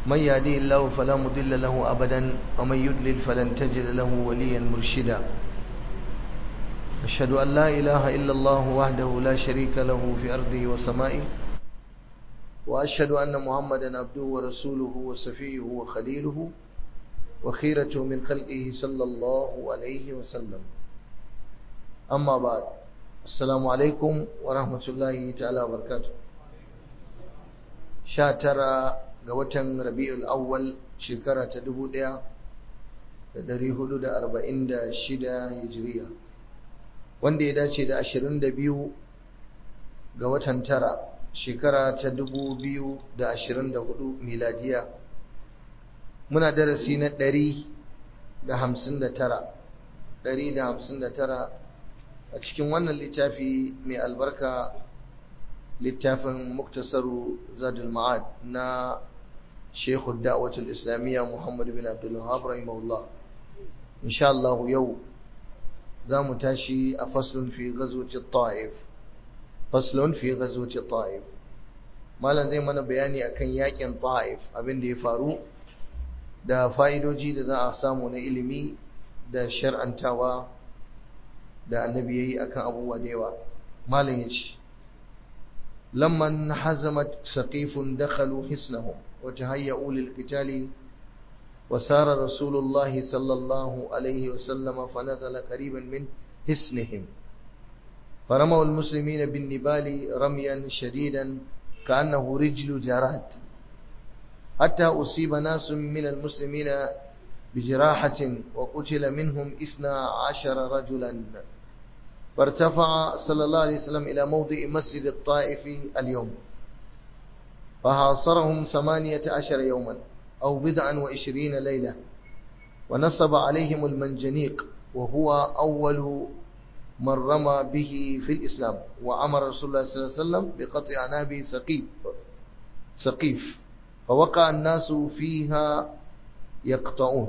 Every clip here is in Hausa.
من يهدي الله فلا مضل له أبدا ومن يضلل فلن تجد له وليا مرشدا أشهد أن لا إله إلا الله وحده لا شريك له في أرضه وسمائه وأشهد أن محمدا عبده ورسوله وصفيه وخليله وخيرته من خلقه صلى الله عليه وسلم أما بعد السلام عليكم ورحمة الله تعالى وبركاته شاترا قوة ربيع الأول شكرة تدبوديا dari hudu da arba'in da shida hijiriya wanda ya dace da ashirin da biyu ga watan tara shekara ta dubu biyu da ashirin da hudu miladiya muna darasi na ɗari da hamsin da tara ɗari da hamsin da tara a cikin wannan littafi mai albarka littafin muktasaru zadul ma'ad na shekhu da'watul islamiyya muhammad bin abdullahab rahimahullah insha Allah yau za mu tashi a faslun fi ghazwati ta'if faslun fi ghazwati ta'if malam zai mana bayani akan yakin ta'if abin da ya faru da fa'idoji da za a samu na ilimi da shar'antawa da annabi yayi akan abubuwa da yawa malam yace lamman hazamat saqifun dakhalu hisnahum wa tahayya'u lil qitali وسار رسول الله صلى الله عليه وسلم فنزل قريبا من حصنهم فرموا المسلمين بالنبال رميا شديدا كأنه رجل جراد حتى أصيب ناس من المسلمين بجراحة وقتل منهم إثنى عشر رجلا فارتفع صلى الله عليه وسلم إلى موضع مسجد الطائف اليوم فحاصرهم ثمانية عشر يوما أو بضعا وعشرين ليلة ونصب عليهم المنجنيق وهو أول من رمى به في الإسلام وأمر رسول الله صلى الله عليه وسلم بقطع عناب سقيف سقيف فوقع الناس فيها يقطعون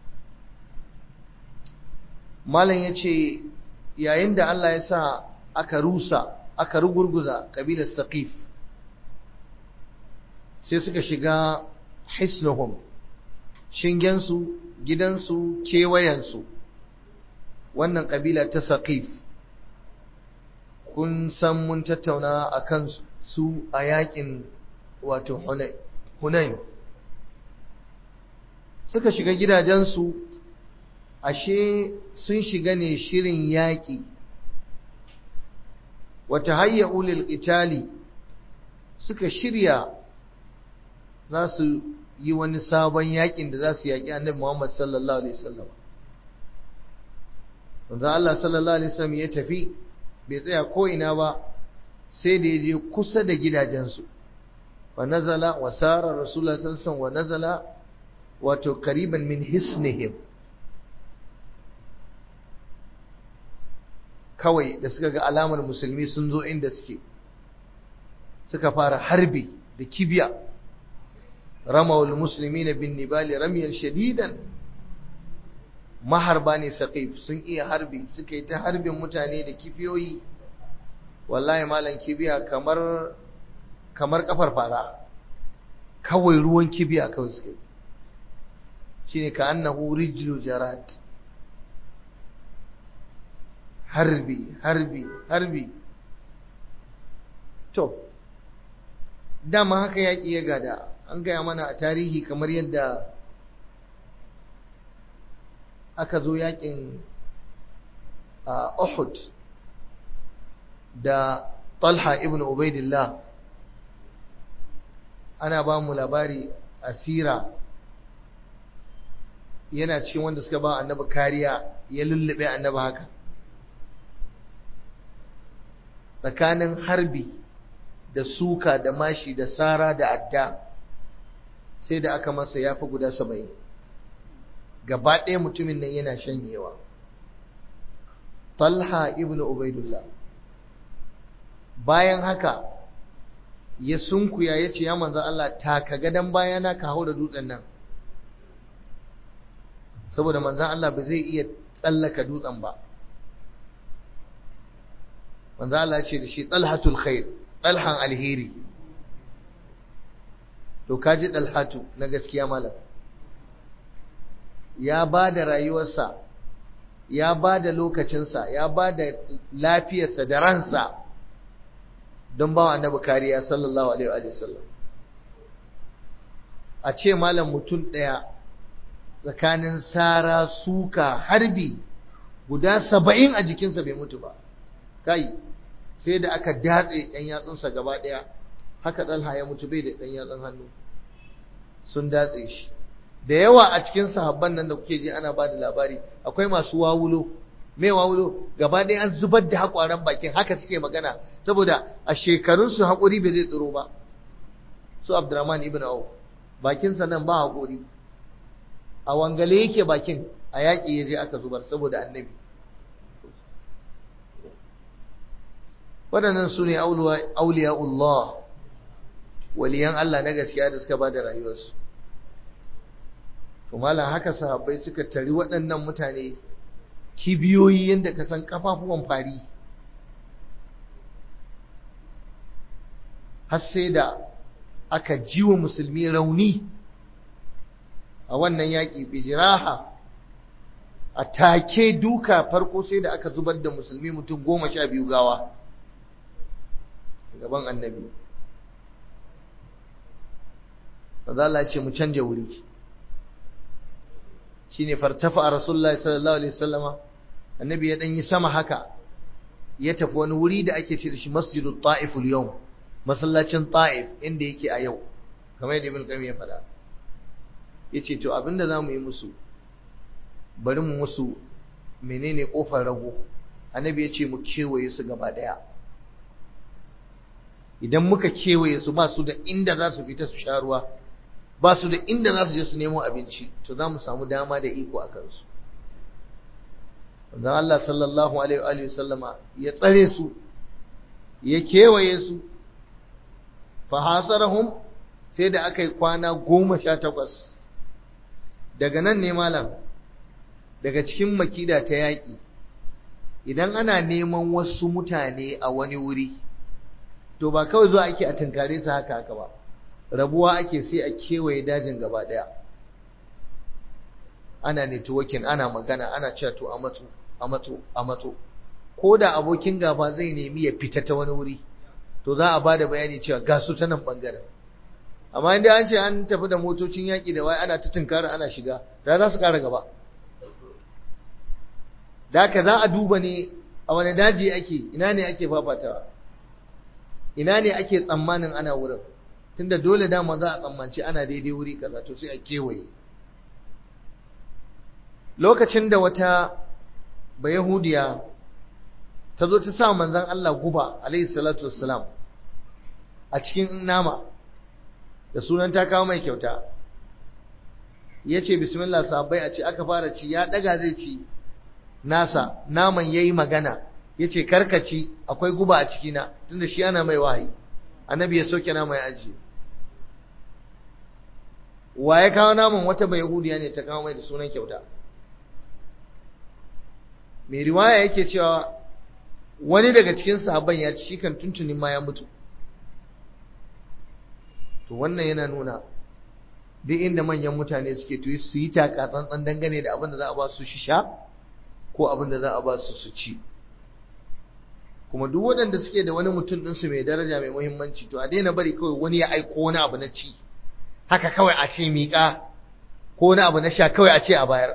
malam ya ce yayin da Allah ya sa aka rusa aka rugurguza ƙabilar saqif sai suka shiga hisnuhum shingensu gidansu kewayensu wannan ƙabila ta saqif kun san mun tattauna a kan su a yakin wato hunain suka shiga gidajensu ashe sun shiga ne shirin yaƙi wata hayya ulil itali suka shirya za su yi wani sabon yakin da za su yaƙi annabi Muhammad sallallahu alaihi wasallam Wanzu Allah sallallahu alaihi wasallam ya tafi bai tsaya ko ina ba sai da ya je kusa da gidajensu wa nazala wa sara rasulullah sallallahu alaihi wa nazala wato qariban min hisnihim kawai da suka ga alamar musulmi sun zo inda suke suka fara harbi da kibiya رموا المسلمين بالنبال رميا شديدا maharba ne saqif sun iya harbi suka yi ta harbin mutane da kibiyoyi wallahi malam kibiya kamar kamar kafar fara kawai ruwan kibiya kawai suka yi shine ka annahu rijlu jarad harbi harbi harbi to dama haka yaƙi ya gada an gaya mana a tarihi kamar yadda aka zo yakin a Uhud da Talha ibn Ubaidillah ana ba mu labari asira yana cikin wanda suka ba annabi kariya ya lullube annabi haka tsakanin harbi da suka da mashi da sara da adda sai da aka masa ya fi guda saba'in gaba ɗaya mutumin nan yana shanyewa talha ibn ubaidullah bayan haka ya sunkuya ya ce ya manzan Allah taka gadon bayana ka hau da dutsen nan saboda manzan Allah ba zai iya tsallaka dutsen ba manzan Allah ce da shi talhatul khair talhan alheri to kaji dalhatu na gaskiya malam ya ba da rayuwarsa ya ba da lokacinsa ya ba da lafiyarsa da ransa don ba wa annabi kariya sallallahu alaihi wa sallam a ce malam mutum ɗaya tsakanin sara suka harbi guda saba'in a jikinsa bai mutu ba kai sai da aka datse ɗan yatsunsa gaba ɗaya haka ɗalha ya mutu bai da ɗan yatsun hannu sun datse shi da yawa a cikin sahabban nan da kuke ji ana ba da labari akwai masu wawulo me wawulo gaba ɗaya an zubar da haƙwaran bakin haka suke magana saboda a shekarunsu haƙuri bai zai tsiro ba su abdurrahman ibn auf bakinsa nan ba haƙuri a wangale yake bakin a yaƙi ya je aka zubar saboda annabi waɗannan su ne auliya'ullah waliyan Allah na gaskiya da suka ba da rayuwarsu to malam haka sahabbai suka tari waɗannan mutane kibiyoyi yadda ka san kafafuwan fari har sai da aka jiwa musulmi rauni a wannan yaƙi bijiraha a take duka farko sai da aka zubar da musulmi mutum goma sha biyu gawa gaban annabi Allah ce mu canja wuri shine fartafa a rasulullahi sallallahu alaihi wasallama annabi ya dan yi sama haka ya tafi wani wuri da ake ce da shi masjidut ta'if al-yawm masallacin ta'if inda yake a yau kamar yadda ibn qayyim ya faɗa yace to abinda zamu yi musu bari mu musu menene kofar rago annabi yace mu kewaye su gaba daya idan muka kewaye su ba su da inda za su fita su sha ruwa ba su da inda za su je su nemo abinci to za mu samu dama da iko a kansu Wanzan Allah sallallahu Alaihi wasallama ya tsare su ya kewaye su fahasarahum sai da aka yi kwana goma sha takwas daga nan ne malam daga cikin makida ta yaƙi idan ana neman wasu mutane a wani wuri to ba kawai zuwa ake a tunkare su haka haka ba rabuwa ake sai a kewaye dajin gaba daya ana networking ana magana ana cewa to a matso a matso a matso ko da abokin gaba zai nemi ya fita ta wani wuri to za a ba da bayani cewa ga su ta nan bangaren amma inda an ce an tafi da motocin yaƙi da wai ana ta tunkara ana shiga da za su ƙara gaba da haka za a duba ne a wani daji ake ina ne ake fafatawa ina ne ake tsammanin ana wurin tunda dole dama za a tsammanci ana daidai wuri kaza to sai a kewaye lokacin da wata bayahudiya ta zo ta sa manzon Allah guba alaihi salatu wassalam a cikin nama da sunan ta kawo mai kyauta ya ce bismillah sahabbai a ce aka fara ci ya daga zai ci nasa naman ya yi magana ya ce karkaci akwai guba a cikina tunda shi ana mai wahayi annabi ya soke nama ya ajiye wa ya kawo naman wata bai yahudiya ne ta kawo mai da sunan kyauta mai riwaya yake cewa wani daga cikin sahabban ya ci shi kan tuntunin ma ya mutu to wannan yana nuna duk inda manyan mutane suke to su yi taka tsantsan dangane da abin da za a ba su sha ko abin da za a ba su su ci kuma duk waɗanda suke da wani mutum ɗinsu mai daraja mai muhimmanci to a daina bari kawai wani ya aiko wani abu na ci haka kawai a ce miƙa ko wani abu na sha kawai a ce a bayar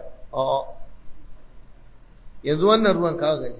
yanzu wannan ruwan kawo gani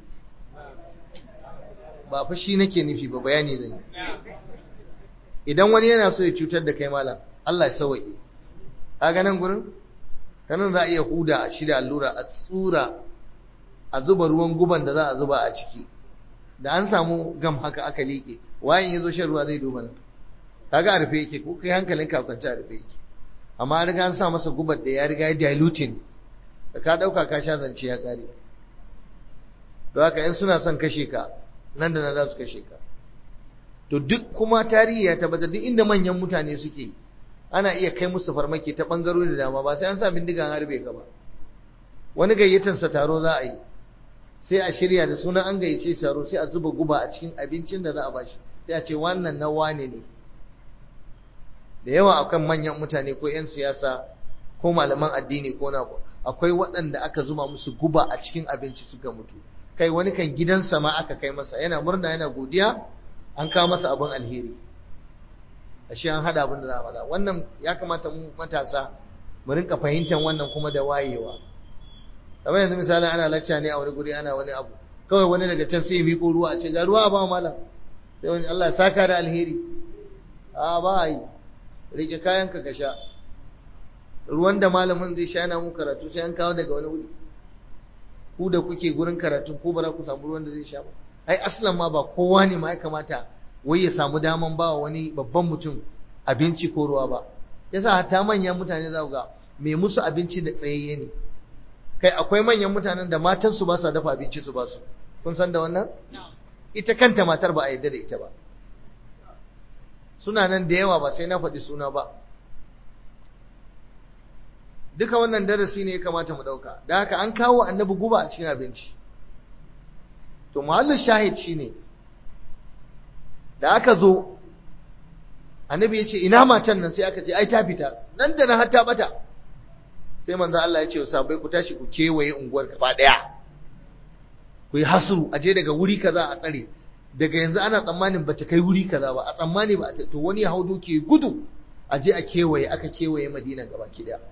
ba fa shi nake nufi ba bayani zan yi idan wani yana so ya cutar da kai malam Allah ya sawaye kaga nan gurin kanan za a iya huda a shirya allura a tsura a zuba ruwan guban da za a zuba a ciki da an samu gam haka aka liƙe wayan ya zo shan ruwa zai duba nan kaga a rufe yake ko kai hankalin ka kwance a rufe yake amma an riga an sa masa gubar da ya riga ya diluting da ka dauka ka sha zance ya kare don haka in suna son kashe ka nan da nan za su kashe ka to duk kuma tarihi ya tabbatar duk inda manyan mutane suke ana iya kai musu farmaki ta bangarori da dama ba sai an sa bindigan harbe ka ba wani gayyatansa taro za a yi sai a shirya da sunan an gayyace taro sai a zuba guba a cikin abincin da za a bashi sai a ce wannan na wane ne da yawa akan manyan mutane ko 'yan siyasa ko malaman addini ko na akwai waɗanda aka zuba musu guba a cikin abinci suka mutu kai wani kan gidansa ma aka kai masa yana murna yana godiya an kawo masa abin alheri ashe an hada abin da za a faɗa wannan ya kamata mu matasa mu rinka fahimtar wannan kuma da wayewa kamar yanzu misali ana lacca ne a wani guri ana wani abu kawai wani daga can sai ya miƙo ruwa a ce ga ruwa ba malam sai wani Allah ya saka da alheri a ba a yi rike kayanka ka sha ruwan da malamin zai sha yana mu karatu sai an kawo daga wani wuri ku da kuke gurin karatu ko ba za ku samu ruwan da zai sha ba ai aslan ma ba kowa ne ma ya kamata wai ya samu daman ba wani babban mutum abinci ko ruwa ba yasa hatta manyan mutane za ku ga mai musu abinci da tsayayye ne kai akwai manyan mutanen da matansu ba sa dafa abinci su ba su kun san da wannan ita kanta matar ba a yarda da ita ba suna nan da yawa ba sai na faɗi suna ba duka wannan darasi ne ya kamata mu ɗauka da haka an kawo annabi guba a cikin abinci to muhallin shahid shine da aka zo annabi ya ce ina matan nan sai aka ce ai ta fita nan da nan har ta bata sai manzo Allah ya ce sabai ku tashi ku kewaye unguwar gaba daya ku yi hasru a je daga wuri kaza a tsare daga yanzu ana tsammanin bata kai wuri kaza ba a tsammani ba to wani ya hau doki gudu a je a kewaye aka kewaye Madina gaba ki daya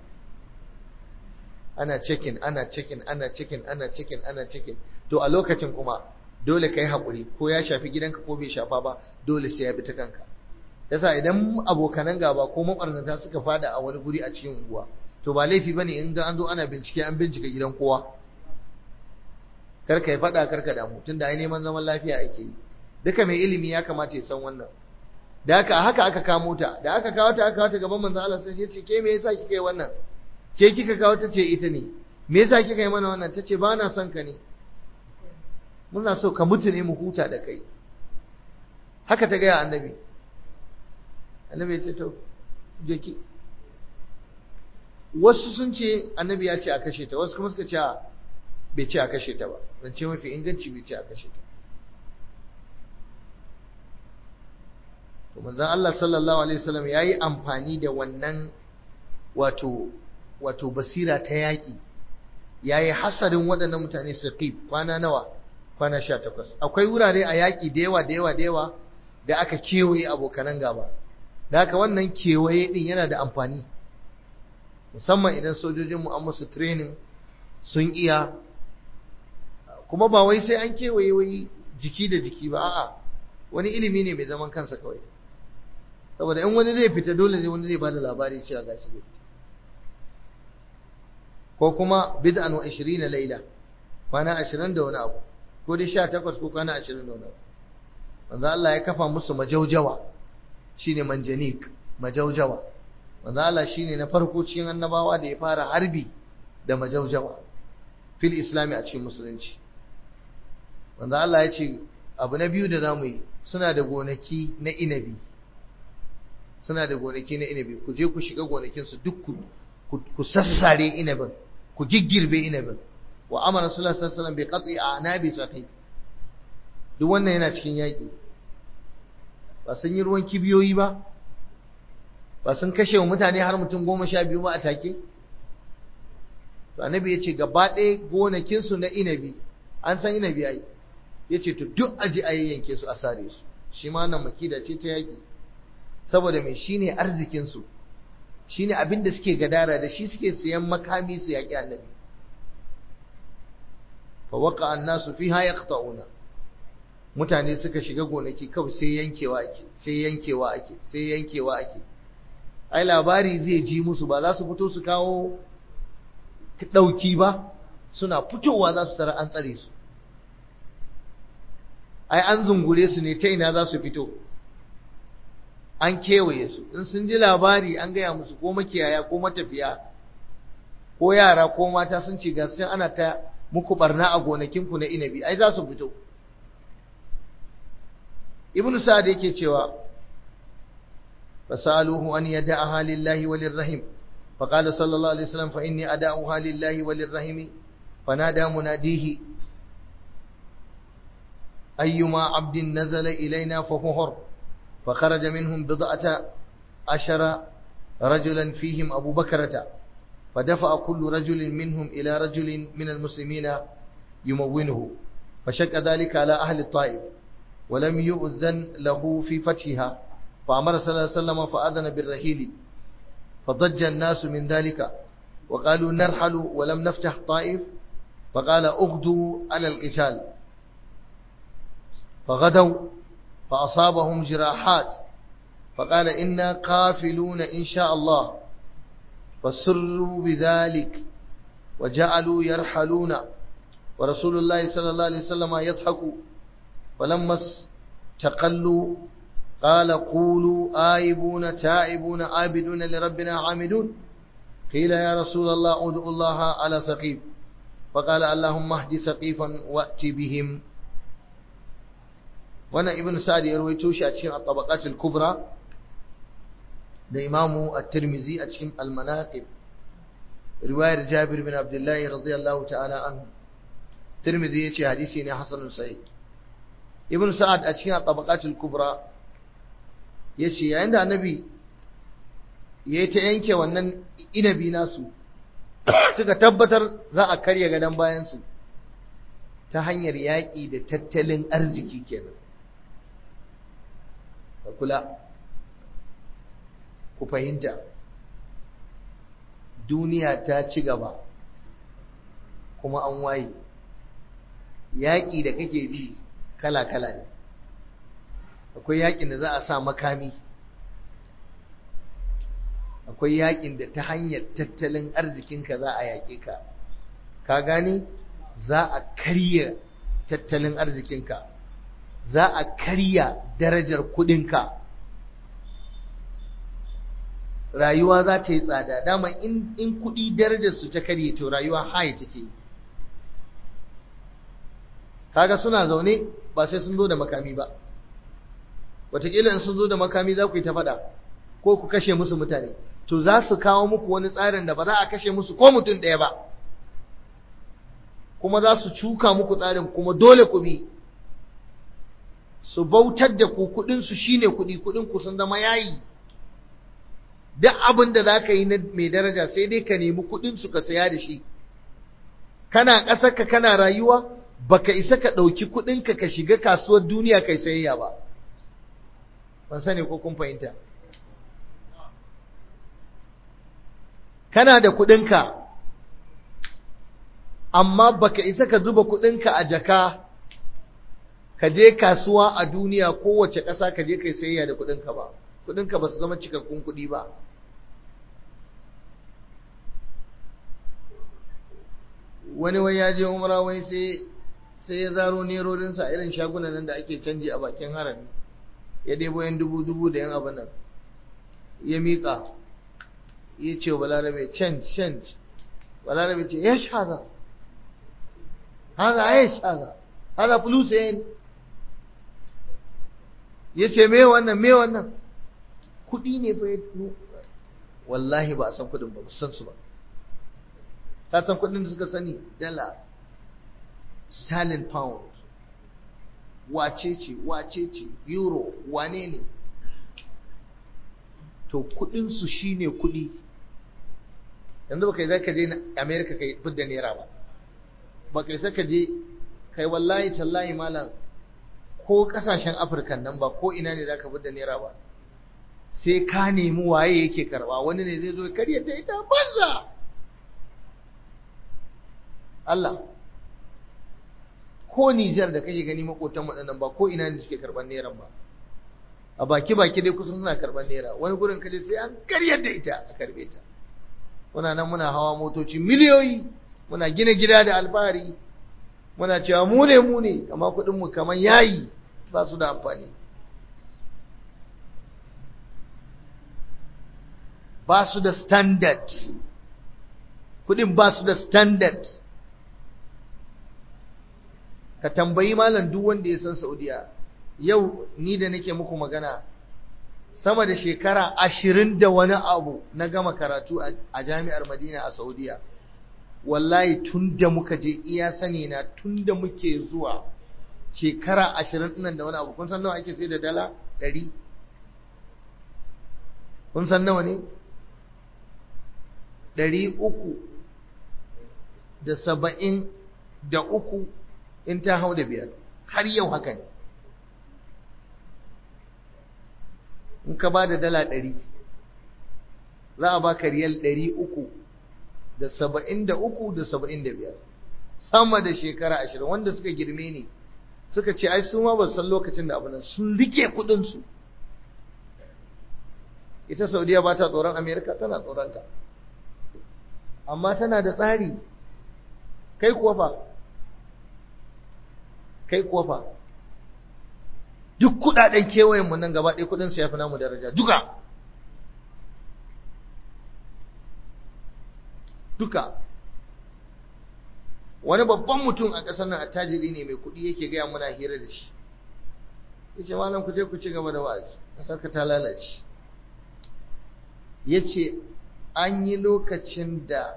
ana cikin ana cikin ana cikin ana cikin ana cikin to a lokacin kuma dole kai hakuri ko ya shafi gidanka ko bai shafa ba dole sai ya bi ta kanka yasa idan abokanan gaba ko mabarnata suka fada a wani guri a cikin unguwa to ba laifi bane in ga an zo ana bincike an bincika gidan kowa karka yi fada karka damu tunda ai neman zaman lafiya ake yi duka mai ilimi ya kamata ya san wannan da haka haka aka kamo ta da aka kawo ta aka kawo ta gaban manzon Allah sai ya ce ke me yasa kika yi wannan ke kika kawo ta ce ita ne me yasa kika yi mana wannan tace ba na son ka ne muna so ka mutu ne mu huta da kai haka ta gaya annabi annabi ya ce to je ki wasu sun ce annabi ya ce a kashe ta wasu kuma suka ce bai ce a kashe ta ba zan ce mafi inganci bai ce a kashe ta to manzon Allah sallallahu alaihi wasallam yayi amfani da wannan wato wato basira ta yaki yayi hasarin waɗannan mutane saqib kwana nawa kwana 18 akwai wurare a yaki da yawa da yawa da yawa da aka kewaye abokanan gaba da haka wannan kewaye din yana da amfani musamman idan sojojin mu an musu training sun iya kuma ba wai sai an kewaye wai jiki da jiki ba a'a wani ilimi ne mai zaman kansa kawai saboda in wani zai fita dole ne wani zai bada labari cewa gashi zai fita ko kuma bid'an wa 20 laila kwana 20 da wani abu ko dai 18 ko kwana 20 da wani abu manzo Allah ya kafa musu majaujawa shine manjanik majaujawa manzo Allah shine na farko cikin annabawa da ya fara harbi da majaujawa fil islami a cikin musulunci manzo Allah ya ce abu na biyu da zamu yi suna da gonaki na inabi suna da gonaki na inabi ku je ku shiga gonakin su duk ku ku sassare inabin ku giggirbe inabin wa amara sallallahu alaihi wasallam bi qat'i anabi saqi duk wannan yana cikin yaki ba sun yi ruwan kibiyoyi ba ba sun kashe wa mutane har mutum goma sha biyu ba a take to annabi ya ce gaba ɗaya gonakinsu na inabi an san inabi ai ya ce to duk aji a yanke su a sare su shi ma nan makida ce ta yaƙi saboda mai shi ne arzikinsu shi ne abin da suke gadara da shi suke siyan makami su yaƙi annabi fa waka annasu fi ha yaqta'una mutane suka shiga gonaki kawai sai yankewa ake sai yankewa ake sai yankewa ake ai labari zai ji musu ba za su fito su kawo ɗauki ba suna fitowa za su tara an tsare su ai an zungure su ne ta ina za su fito an kewaye su in sun ji labari an gaya musu ko makiyaya ko matafiya ko yara ko mata sun ce gasu ana ta muku barna a gonakinku na inabi ai za su fito ibn sa'ad yake cewa fasaluhu an yada'aha lillahi walirrahim فقال صلى الله عليه وسلم فإني أداؤها لله وللرحم فنادى مناديه أيما عبد نزل إلينا فهو حر فخرج منهم بضعة عشر رجلا فيهم أبو بكرة فدفع كل رجل منهم إلى رجل من المسلمين يمونه فشك ذلك على أهل الطائف ولم يؤذن له في فتحها فأمر صلى الله عليه وسلم فأذن بالرحيل فضج الناس من ذلك وقالوا نرحل ولم نفتح طائف فقال اغدوا على القتال فغدوا فأصابهم جراحات فقال إنا قافلون إن شاء الله فسروا بذلك وجعلوا يرحلون ورسول الله صلى الله عليه وسلم يضحك فلما استقلوا قال قولوا آيبون تائبون عابدون لربنا عامدون قيل يا رسول الله ادعو الله على سقيف فقال اللهم اهد سقيفا وات بهم وانا ابن سعد يرويته shi a cikin at-tabaqat al-kubra da imamu at-tirmidhi a cikin al-manaqib riwayar Jabir bin Abdullah radiyallahu ta'ala anhu Tirmidhi yace hadisi ne hasanun sahih Ibn Sa'ad a cikin at-tabaqat al-kubra yace yayin da annabi yayi ta yanke wannan inabi nasu suka tabbatar za a karya gadon bayansu ta hanyar yaƙi da tattalin arziki kenan ka kula ku fahimta duniya ta ci gaba kuma an waye yaƙi da kake ji kala-kala ne akwai yaƙin da za a sa makami akwai yakin da ta hanyar tattalin arzikinka za a yaƙe ka ka gani za a karya tattalin arzikinka za a karya darajar kudinka rayuwa za ta yi tsada dama in, in kudi darajar su ta karye to rayuwa haye take yi kaga suna zaune ba sai sun zo da makami ba wataƙila in sun zo da makami za ku yi ta faɗa ko ku kashe musu mutane to za su kawo muku wani tsarin da ba za a kashe musu ko mutum ɗaya ba kuma za su cuka muku tsarin kuma dole ku bi su bautar da ku kuɗinsu shi ne kuɗi kuɗinku sun zama yayi duk abin da za ka yi na mai daraja sai dai ka nemi kuɗinsu ka saya da shi kana ƙasarka kana rayuwa baka isa ka ɗauki kuɗinka ka shiga kasuwar duniya kai sayayya ba ban sani ko kun fahimta kana da kuɗinka amma baka isa ka zuba kuɗinka a jaka ka je kasuwa a duniya kowace ƙasa ka je kai sayayya da kuɗinka ba kuɗinka ba su zama cikakkun kuɗi ba wani wai ya je umra wai sai sai ya zaro nerorinsa irin shagunan nan da ake canji a bakin harami ya debo yan dubu dubu da yan abin nan ya miƙa ya ce wa balarabe change change balarabe ce ya shaza haza ya shaza haza fulus yin ya ce me wannan me wannan kuɗi ne fa wallahi ba a san kuɗin ba san su ba ka san kuɗin da suka sani dala sterling pound wace ce wace ce euro wane ne to kuɗinsu shine kuɗi yanzu ba kai za ka je america kai fidda naira ba ba kai za ka je kai wallahi tallahi malam ko kasashen afirka nan ba ko ina ne za ka fidda naira ba sai ka nemi waye yake karba wani ne zai zo karya ta ita banza Allah ko Nijar da kake gani makotan waɗannan ba ko ina ne suke karban naira ba a baki baki dai kusan suna karban naira wani gurin kaje sai an karyar da ita a karbe ta muna nan muna hawa motoci miliyoyi muna gina gida da alfahari muna cewa mu ne mu ne amma kuɗin mu kamar yayi ba su da amfani ba su da standard kuɗin ba su da standard ka tambayi malam duk wanda ya san Saudiya yau ni da nake muku magana sama da shekara ashirin da wani abu na gama karatu a jami'ar Madina a Saudiya wallahi tun da muka je iya sani na tun da muke zuwa shekara ashirin nan da wani abu kun san nawa ake sai da dala ɗari kun san nawa ne ɗari uku da saba'in da uku in ta hau da biyar har yau haka ne in ka ba da dala ɗari za a baka riyal ɗari uku da saba'in da uku da saba'in da biyar sama da shekara ashirin wanda suka girme ne suka ce ai su ma ba san lokacin da abu nan sun rike kuɗinsu ita saudiya ba ta tsoron amerika tana tsoronta amma tana da tsari kai kuwa fa kai kuwa fa duk kudaden kewayenmu nan gaba ɗaya kudin su ya fi namu daraja duka duka wani babban mutum a ƙasar nan attajiri ne mai kuɗi yake gaya muna hira da shi yace malam ku je ku ci gaba da wa'azi ƙasar ka ta lalace yace an yi lokacin da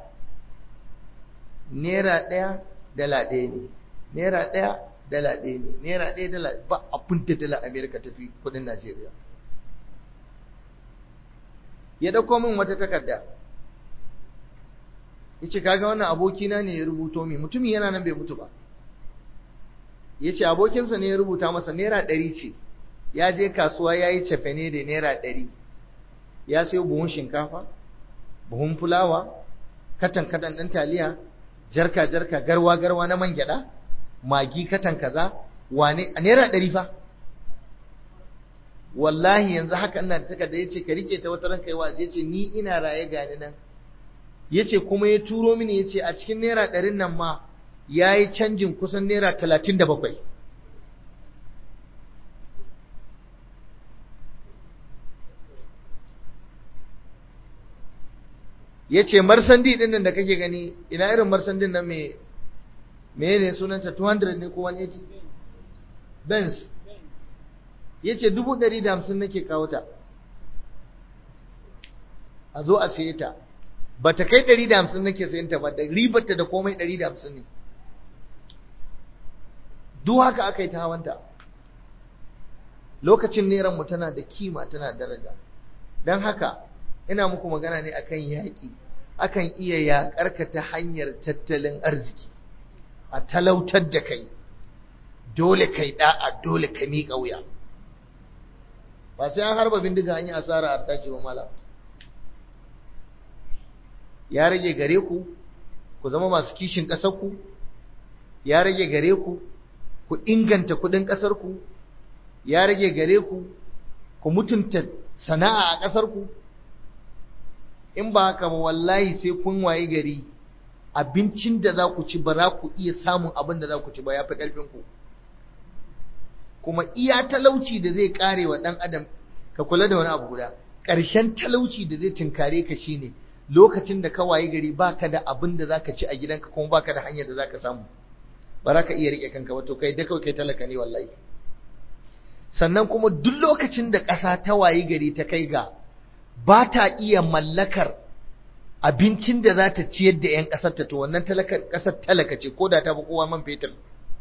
naira ɗaya dala ɗaya ne naira ɗaya dala ɗaya ne naira ɗaya dala ba abin da dala amerika ta fi kudin najeriya ya ɗauko min wata takarda ya ce kaga wannan abokina ne ya rubuto min mutumin yana nan bai mutu ba ya ce abokinsa ne ya rubuta masa naira ɗari ce ya je kasuwa ya yi cefene da naira ɗari ya sayo buhun shinkafa buhun fulawa katan katan ɗin taliya jarka jarka garwa garwa na man gyaɗa magi katan kaza wane a naira ɗari fa wallahi yanzu haka ina da takarda yace ka rike ta wata ranka yawa yace ni ina raye gani nan yace kuma ya turo mini yace a cikin naira ɗarin nan ma yayi canjin kusan naira talatin da bakwai yace marsandi din nan da kake gani ina irin marsandin nan me me ne sunanta 200 ne ko 180 benz yace 150 nake kawo ta a zo a saye ta bata kai 150 nake sayen ta ba da ribarta da komai 150 ne duk haka aka yi ta hawanta lokacin neran mu tana da kima tana daraja don haka ina muku magana ne akan yaƙi akan iya yaƙarka ta hanyar tattalin arziki a talautar da kai dole kai da'a dole ka miƙa wuya ba sai an harba bindiga an yi asara a tace ba malam ya rage gare ku ku zama masu kishin ƙasarku ya rage gare ku ku inganta kuɗin ƙasarku ya rage gare ku ku mutunta sana'a a ƙasarku in ba haka ba wallahi sai kun waye gari abincin da za ku ci ba za ku iya samun abin da za ku ci ba ya fi ƙarfinku kuma iya talauci da zai ƙare wa ɗan adam ka kula da wani abu guda ƙarshen talauci da zai tunkare ka shine lokacin da ka waye gari baka da abin da zaka ci a gidanka kuma baka da hanyar da zaka samu ba za ka iya riƙe kanka ba to kai da kawai kai talaka ne wallahi sannan kuma duk lokacin da ƙasa ta waye gari ta kai ga ba ta iya mallakar abincin da za ta ciyar da 'yan ƙasar ta to wannan ƙasar talaka ce ko da ta fi kowa man fetur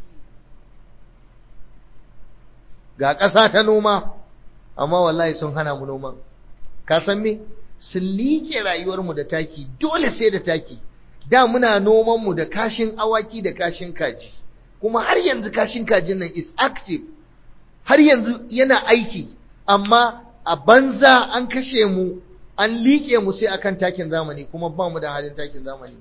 ga ƙasa ta noma amma wallahi sun hana mu noman ka san me sun liƙe rayuwarmu da taki dole sai da taki da muna noman mu da kashin awaki da kashin kaji kuma har yanzu kashin kajin nan is active har yanzu yana aiki amma a banza an kashe mu an liƙe mu sai akan takin zamani kuma ba mu da halin takin zamani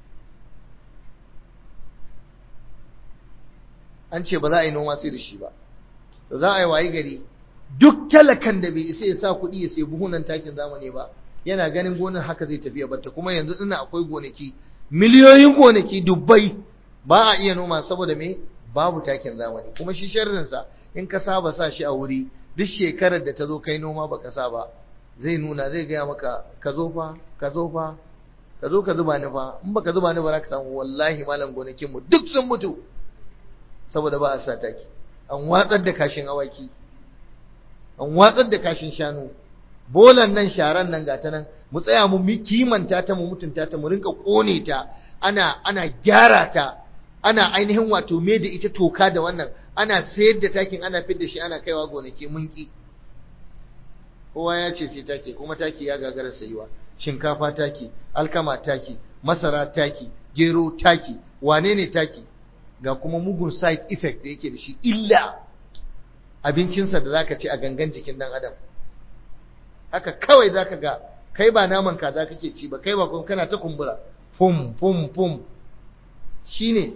an ce ba za a yi noma sai da shi ba to za a yi wayi gari duk talakan da bai isa ya sa kuɗi ya sai buhunan takin zamani ba yana ganin gonar haka zai tafiya batta kuma yanzu ina akwai gonaki miliyoyin gonaki dubbai ba a iya noma saboda me babu takin zamani kuma shi sharrinsa in ka saba sa shi a wuri duk shekarar da ta zo kai noma baka sa ba zai nuna zai gaya maka ka zo fa ka zo fa ka zo ka zuba ni fa in baka zuba ni ba za ka samu wallahi malam gonakin mu duk sun mutu saboda ba a sa taki an watsar da kashin awaki an watsar da kashin shanu bolan nan sharan nan gata nan mu tsaya mu kimanta ta mu mutunta ta mu rinka kone ta ana ana gyara ta ana ainihin wato me da ita toka da wannan ana sayar da takin ana fidda shi ana kaiwa gonaki mun ki kowa ya ce sai taki kuma taki ya gagara sayuwa shinkafa taki alkama taki masara taki gero taki wane ne taki ga kuma mugun side effect da yake da shi illa abincinsa da zaka ci a gangan jikin dan adam haka kawai zaka ga kai ba naman kaza kake ci ba kai ba kuma kana ta kumbura fum fum fum shine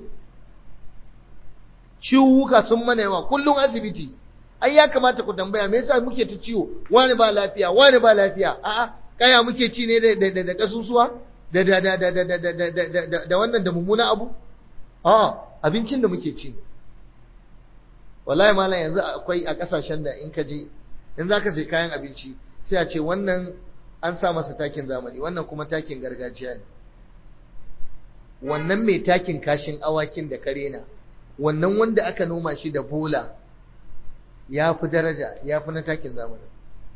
ciwuka sun mana yawa kullum asibiti ai ya kamata ku tambaya me yasa muke ta ciwo wani ba lafiya wani ba lafiya a'a kaya muke ci ne da da da kasusuwa da da da da da da da da wannan da mummuna abu a'a abincin da muke ci wallahi malam yanzu akwai a kasashen da in ka je in zaka sai kayan abinci sai a ce wannan an sa masa takin zamani wannan kuma takin gargajiya ne wannan mai takin kashin awakin da karena wannan wanda aka noma shi da bola ya fi daraja ya fi na takin zamani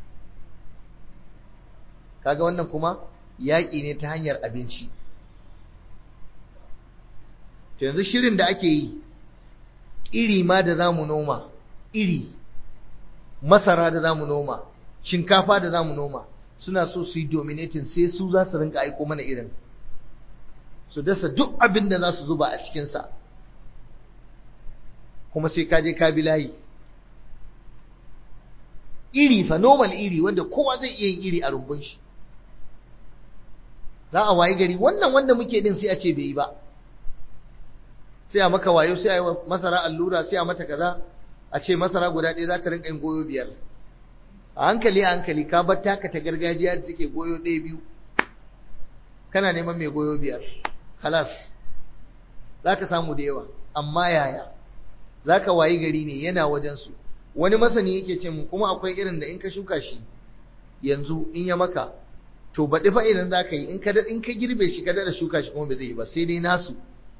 kaga wannan kuma yaƙi ne ta hanyar abinci to yanzu shirin da ake yi iri ma da za mu noma iri masara da za mu noma shinkafa da za mu noma suna so su yi dominating sai su za su rinka aiko mana irin su dasa duk abin da za su zuba a cikinsa kuma sai ka je ka bi layi iri fa normal iri wanda kowa zai iya yin iri a rumbun shi za a wayi gari wannan wanda muke din sai a ce bai yi ba sai a maka wayo sai a yi masara allura sai a mata kaza a ce masara guda ɗaya za ta rinka yin goyo biyar a hankali a hankali ka bar taka ta gargajiya da take goyo ɗaya biyu kana neman mai goyo biyar halas za ka samu da yawa amma yaya za ka wayi gari ne yana wajensu wani masani yake ce mu kuma akwai irin da in ka shuka shi yanzu in ya maka to baɗi fa idan za ka yi in ka in ka girbe shi ka daɗa shuka shi kuma ba zai yi ba sai dai nasu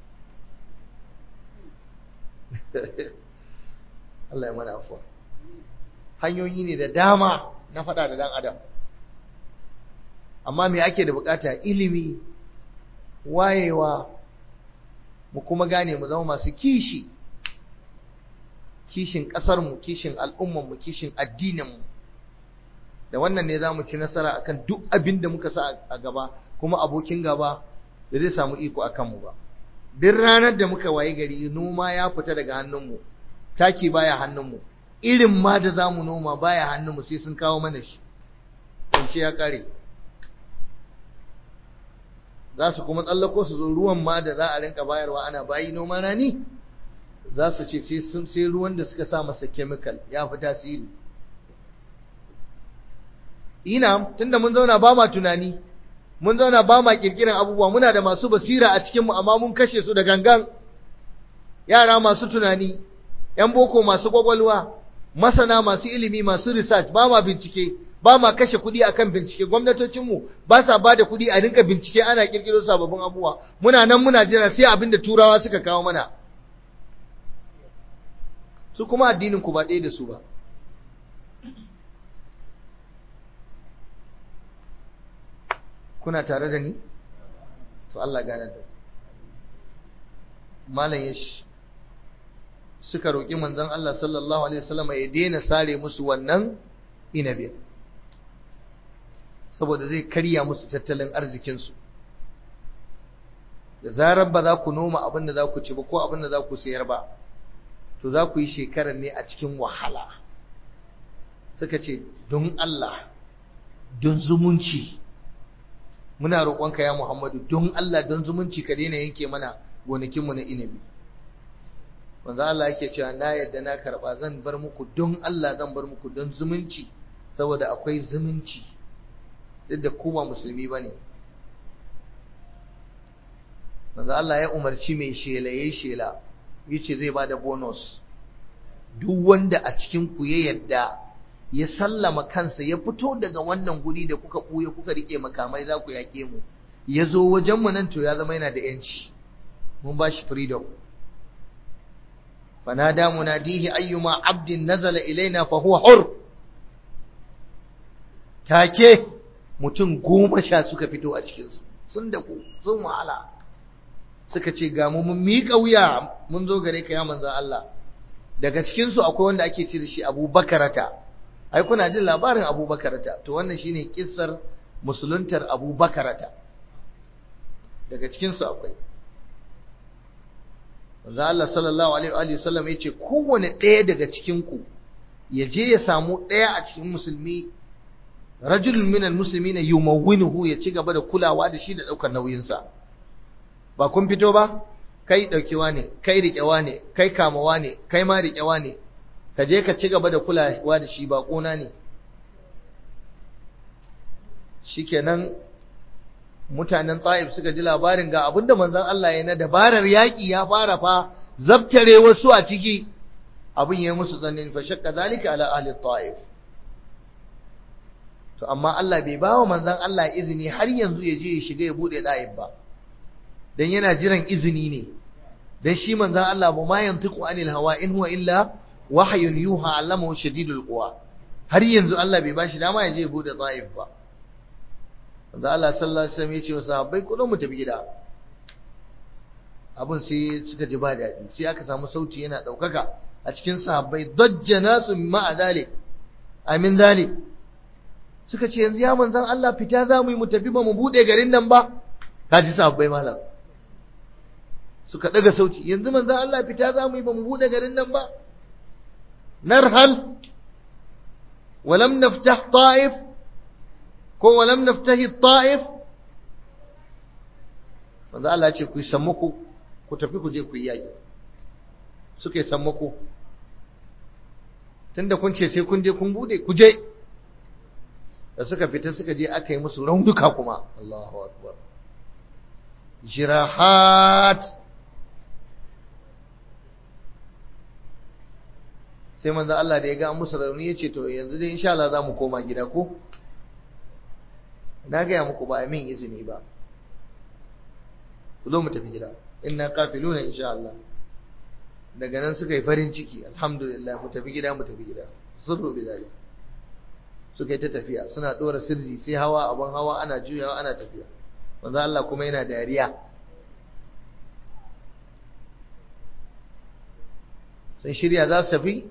Allah ya mana afuwa hanyoyi ne da dama na faɗa da ɗan adam amma me ake da bukata ilimi wayewa mu kuma gane mu zama masu kishi kishin ƙasarmu kishin al'ummanmu kishin addininmu da wannan ne za mu ci nasara akan duk abin da muka sa a gaba kuma abokin gaba da zai samu iko a kanmu ba duk ranar da muka wayi gari noma ya fita daga hannunmu taki baya hannunmu irin ma da za mu noma baya hannunmu sai sun kawo mana shi ce ya ƙare za su kuma tsallako su zo ruwan ma da za a rinka bayarwa ana bayi noma rani za su ce sai ruwan da suka sa masa chemical ya fi tasiri ina tunda mun zauna ba ma tunani mun zauna ba ma kirkiran abubuwa muna da masu basira a cikinmu amma mun kashe su da gangan yara masu tunani yan boko masu kwakwalwa masana masu ilimi masu research ba ma bincike ba ma kashe kuɗi akan bincike gwamnatocinmu ba sa ba da kuɗi a rinka bincike ana kirkiro sababbin abubuwa muna nan muna jira sai abin da turawa suka kawo mana su kuma addinin ku ba ɗaya da su ba kuna tare da ni to Allah gane da malam ya suka roƙi manzon Allah sallallahu alaihi wasallam ya daina sare musu wannan inabi saboda zai karya musu tattalin arzikinsu da zarar ba za ku noma abin da za ku ci ba ko abin da za ku sayar ba to za ku yi shekarar ne a cikin wahala suka ce don Allah don zumunci muna roƙonka ya Muhammadu don Allah don zumunci ka daina yanke mana gonakinmu na inabi wanda Allah yake cewa na yadda na karɓa zan bar muku don Allah zan bar muku don zumunci saboda akwai zumunci duk da ku ba musulmi ba ne wanda Allah ya umarci mai shela ya shela yace zai bada bonus duk wanda a cikin ku ya yadda ya sallama kansa ya fito daga wannan guri da kuka buye kuka rike makamai za ku yake mu ya zo wajen mu nan to ya zama yana da yanci mun ba shi freedom fanada munadihi ayyuma abdin nazala ilaina fa huwa hur take mutum goma sha suka fito a cikinsu sun da ku sun wahala suka ce ga mu mun miƙa wuya mun zo gare ka ya manzon Allah daga cikin su akwai wanda ake ce da shi Abu Bakarata ai kuna jin labarin abubakarata to wannan shine kissar musuluntar abubakarata daga cikinsu akwai manzo Allah sallallahu alaihi wa sallam yace kowane ɗaya daga cikin ku ya je ya samu ɗaya a cikin musulmi rajulun minal muslimina yumawwinuhu ya ci gaba da kulawa da shi da daukar nauyin sa ba kun fito ba kai daukewa ne kai riƙewa ne kai kamawa ne kai ma riƙewa ne ka je ka ci gaba da kulawa da shi ba kona ne shikenan mutanen Taif suka ji labarin ga abinda manzon Allah ya na dabarar yaki ya fara fa zabtare wasu a ciki abin ya musu tsanin fa shakka zalika ala ahli Taif to amma Allah bai bawa manzon Allah izini har yanzu ya je ya shiga ya bude Taif ba dan yana jiran izini ne dan shi manzon Allah ba ma yantiqu anil hawa in huwa illa wahyun yuha allamahu shadidul quwa har yanzu Allah bai bashi dama ya je ya bude Taif ba da Allah sallallahu alaihi wasallam ya ce wa sahabbai ku mu tafi gida abun sai suka ji ba daɗi sai aka samu sauti yana ɗaukaka a cikin sahabbai dajja nasu ma'a zalik amin zalik suka ce yanzu ya manzan Allah fita za mu yi mu tafi ba mu buɗe garin nan ba ka ji sahabbai malam suka ɗaga sauti yanzu manzan Allah fita za mu yi ba mu buɗe garin nan ba narhal ولم نفتح طائف ko walam naftahi ta'if manzo Allah ce ku yi sammako ku tafi ku je ku yi yaki suka yi sammako tunda kun ce sai kun je kun bude ku je da suka fita suka je aka yi musu raunuka kuma Allahu akbar jirahat sai manzo Allah da ya ga musu rauni ya ce to yanzu dai insha Allah za mu koma gida ko na gaya muku ba a min izini ba ku zo mu tafi gida inna qafiluna insha Allah daga nan suka yi farin ciki alhamdulillah mu tafi gida mu tafi gida sirru bi zalik suka yi ta tafiya suna dora sirri sai hawa abun hawa ana juyawa ana tafiya manzo Allah kuma yana dariya sun shirya za su tafi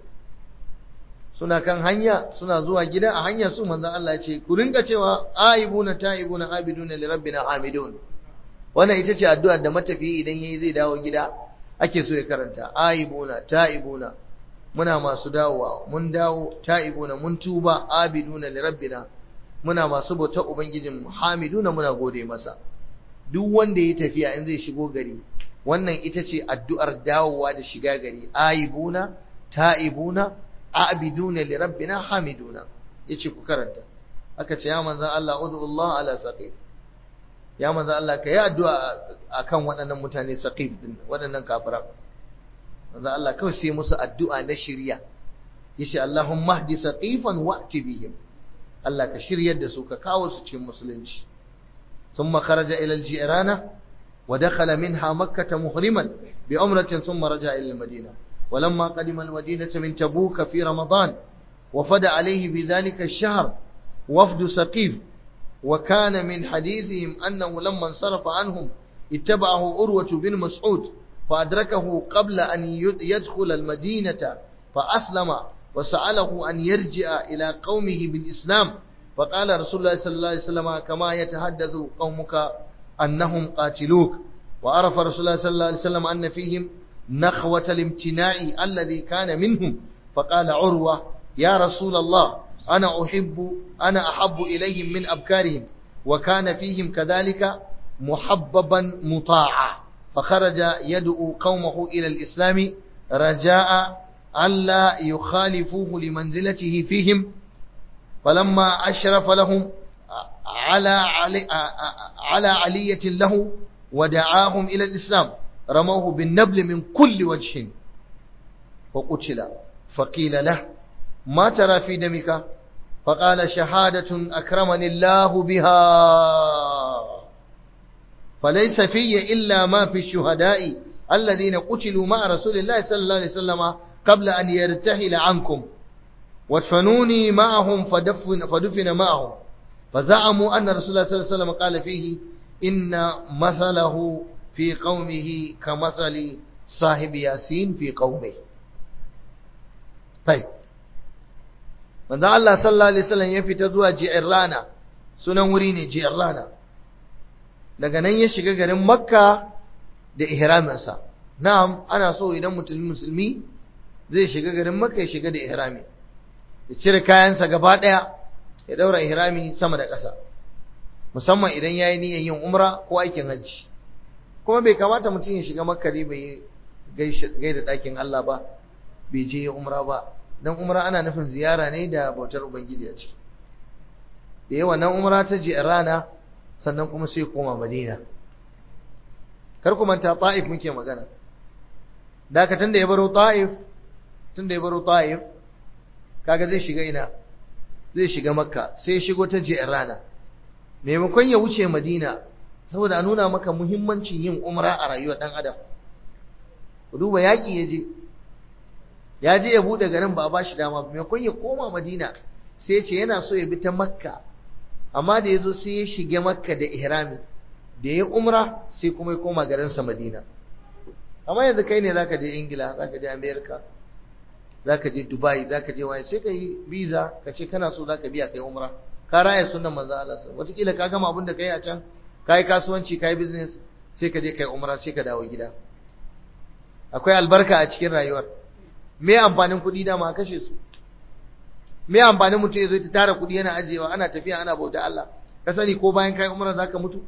suna kan hanya suna zuwa gida a hanyar su manzon Allah ya ce ku rinka cewa aibuna taibuna abiduna li rabbina hamidun wannan ita ce addu'ar da matafiyi idan yayi zai dawo gida ake so ya karanta aibuna taibuna muna masu dawowa mun dawo taibuna mun tuba abiduna li rabbina muna masu bautar ubangijin hamiduna muna gode masa duk wanda ya tafiya in zai shigo gari wannan ita ce addu'ar dawowa da shiga gari aibuna taibuna abiduna li rabbina hamiduna yace ku karanta aka ce ya manzon Allah ud'u Allah ala saqif ya manzon Allah ka yi addu'a akan waɗannan mutane saqif din waɗannan kafiran manzon Allah kawai sai musu addu'a na shiriya yace Allahumma hdi saqifan wa'ti bihim Allah ka shiryar da su ka kawo su cikin musulunci ثم خرج إلى الجيرانة ودخل منها مكة مهرما بعمرة ثم رجع إلى المدينة ولما قدم المدينة من تبوك في رمضان وفد عليه بذلك الشهر وفد سقيف وكان من حديثهم أنه لما انصرف عنهم اتبعه أروة بن مسعود فأدركه قبل أن يدخل المدينة فأسلم وسأله أن يرجع إلى قومه بالإسلام فقال رسول الله صلى الله عليه وسلم كما يتحدث قومك أنهم قاتلوك وعرف رسول الله صلى الله عليه وسلم أن فيهم نخوة الامتناع الذي كان منهم فقال عروة يا رسول الله أنا أحب أنا أحب إليهم من أبكارهم وكان فيهم كذلك محببا مطاعا فخرج يدعو قومه إلى الإسلام رجاء ألا يخالفوه لمنزلته فيهم فلما أشرف لهم على علي على علية له ودعاهم إلى الإسلام رموه بالنبل من كل وجه وقتل فقيل له ما ترى في دمك فقال شهادة أكرمني الله بها فليس في إلا ما في الشهداء الذين قتلوا مع رسول الله صلى الله عليه وسلم قبل أن يرتحل عنكم وادفنوني معهم فدفن, فدفن معهم فزعموا أن رسول الله صلى الله عليه وسلم قال فيه إن مثله في قومه كمثل صاحب ياسين في قومه طيب manzo Allah sallallahu alaihi wasallam ya fita zuwa Ji'rana sunan wuri ne Ji'rana daga nan ya shiga garin Makka da ihraminsa na'am ana so idan mutum musulmi zai shiga garin Makka ya shiga da ihrami ya cire kayansa gaba daya ya daura ihrami sama da ƙasa musamman idan yayi niyyar yin umra ko aikin hajji kuma bai kamata mutum ya shiga Makka ne bai gaida ɗakin Allah ba bai je umra ba dan umra ana nufin ziyara ne da bautar ubangiji a ciki da yawa nan umra ta je rana sannan kuma sai koma madina kar ku manta ta'if muke magana daga tun da ya baro ta'if tun da ya baro ta'if kaga zai shiga ina zai shiga makka sai ya shigo ta je rana maimakon ya wuce madina saboda a nuna maka muhimmancin yin umra a rayuwar dan adam ku duba yaƙi ya je ya je ya buɗe garin ba a ba shi dama ba maimakon ya koma madina sai ya ce yana so ya bi ta makka amma da ya zo sai ya shige makka da ihrami da ya umra sai kuma ya koma garinsa madina amma yanzu kai ne zaka je ingila zaka je america zaka je dubai zaka je waye sai ka yi visa ka ce kana so zaka biya kai umra ka raya sunan manzo Allah wataƙila ka gama abin da kai a can kai kasuwanci kai business sai ka je kai umra sai ka dawo gida akwai albarka a cikin rayuwar me amfanin kuɗi da ma kashe su me amfanin mutum ya zo ta tara kuɗi yana ajiyewa ana tafiya ana bauta Allah ka sani ko bayan kai umra zaka mutu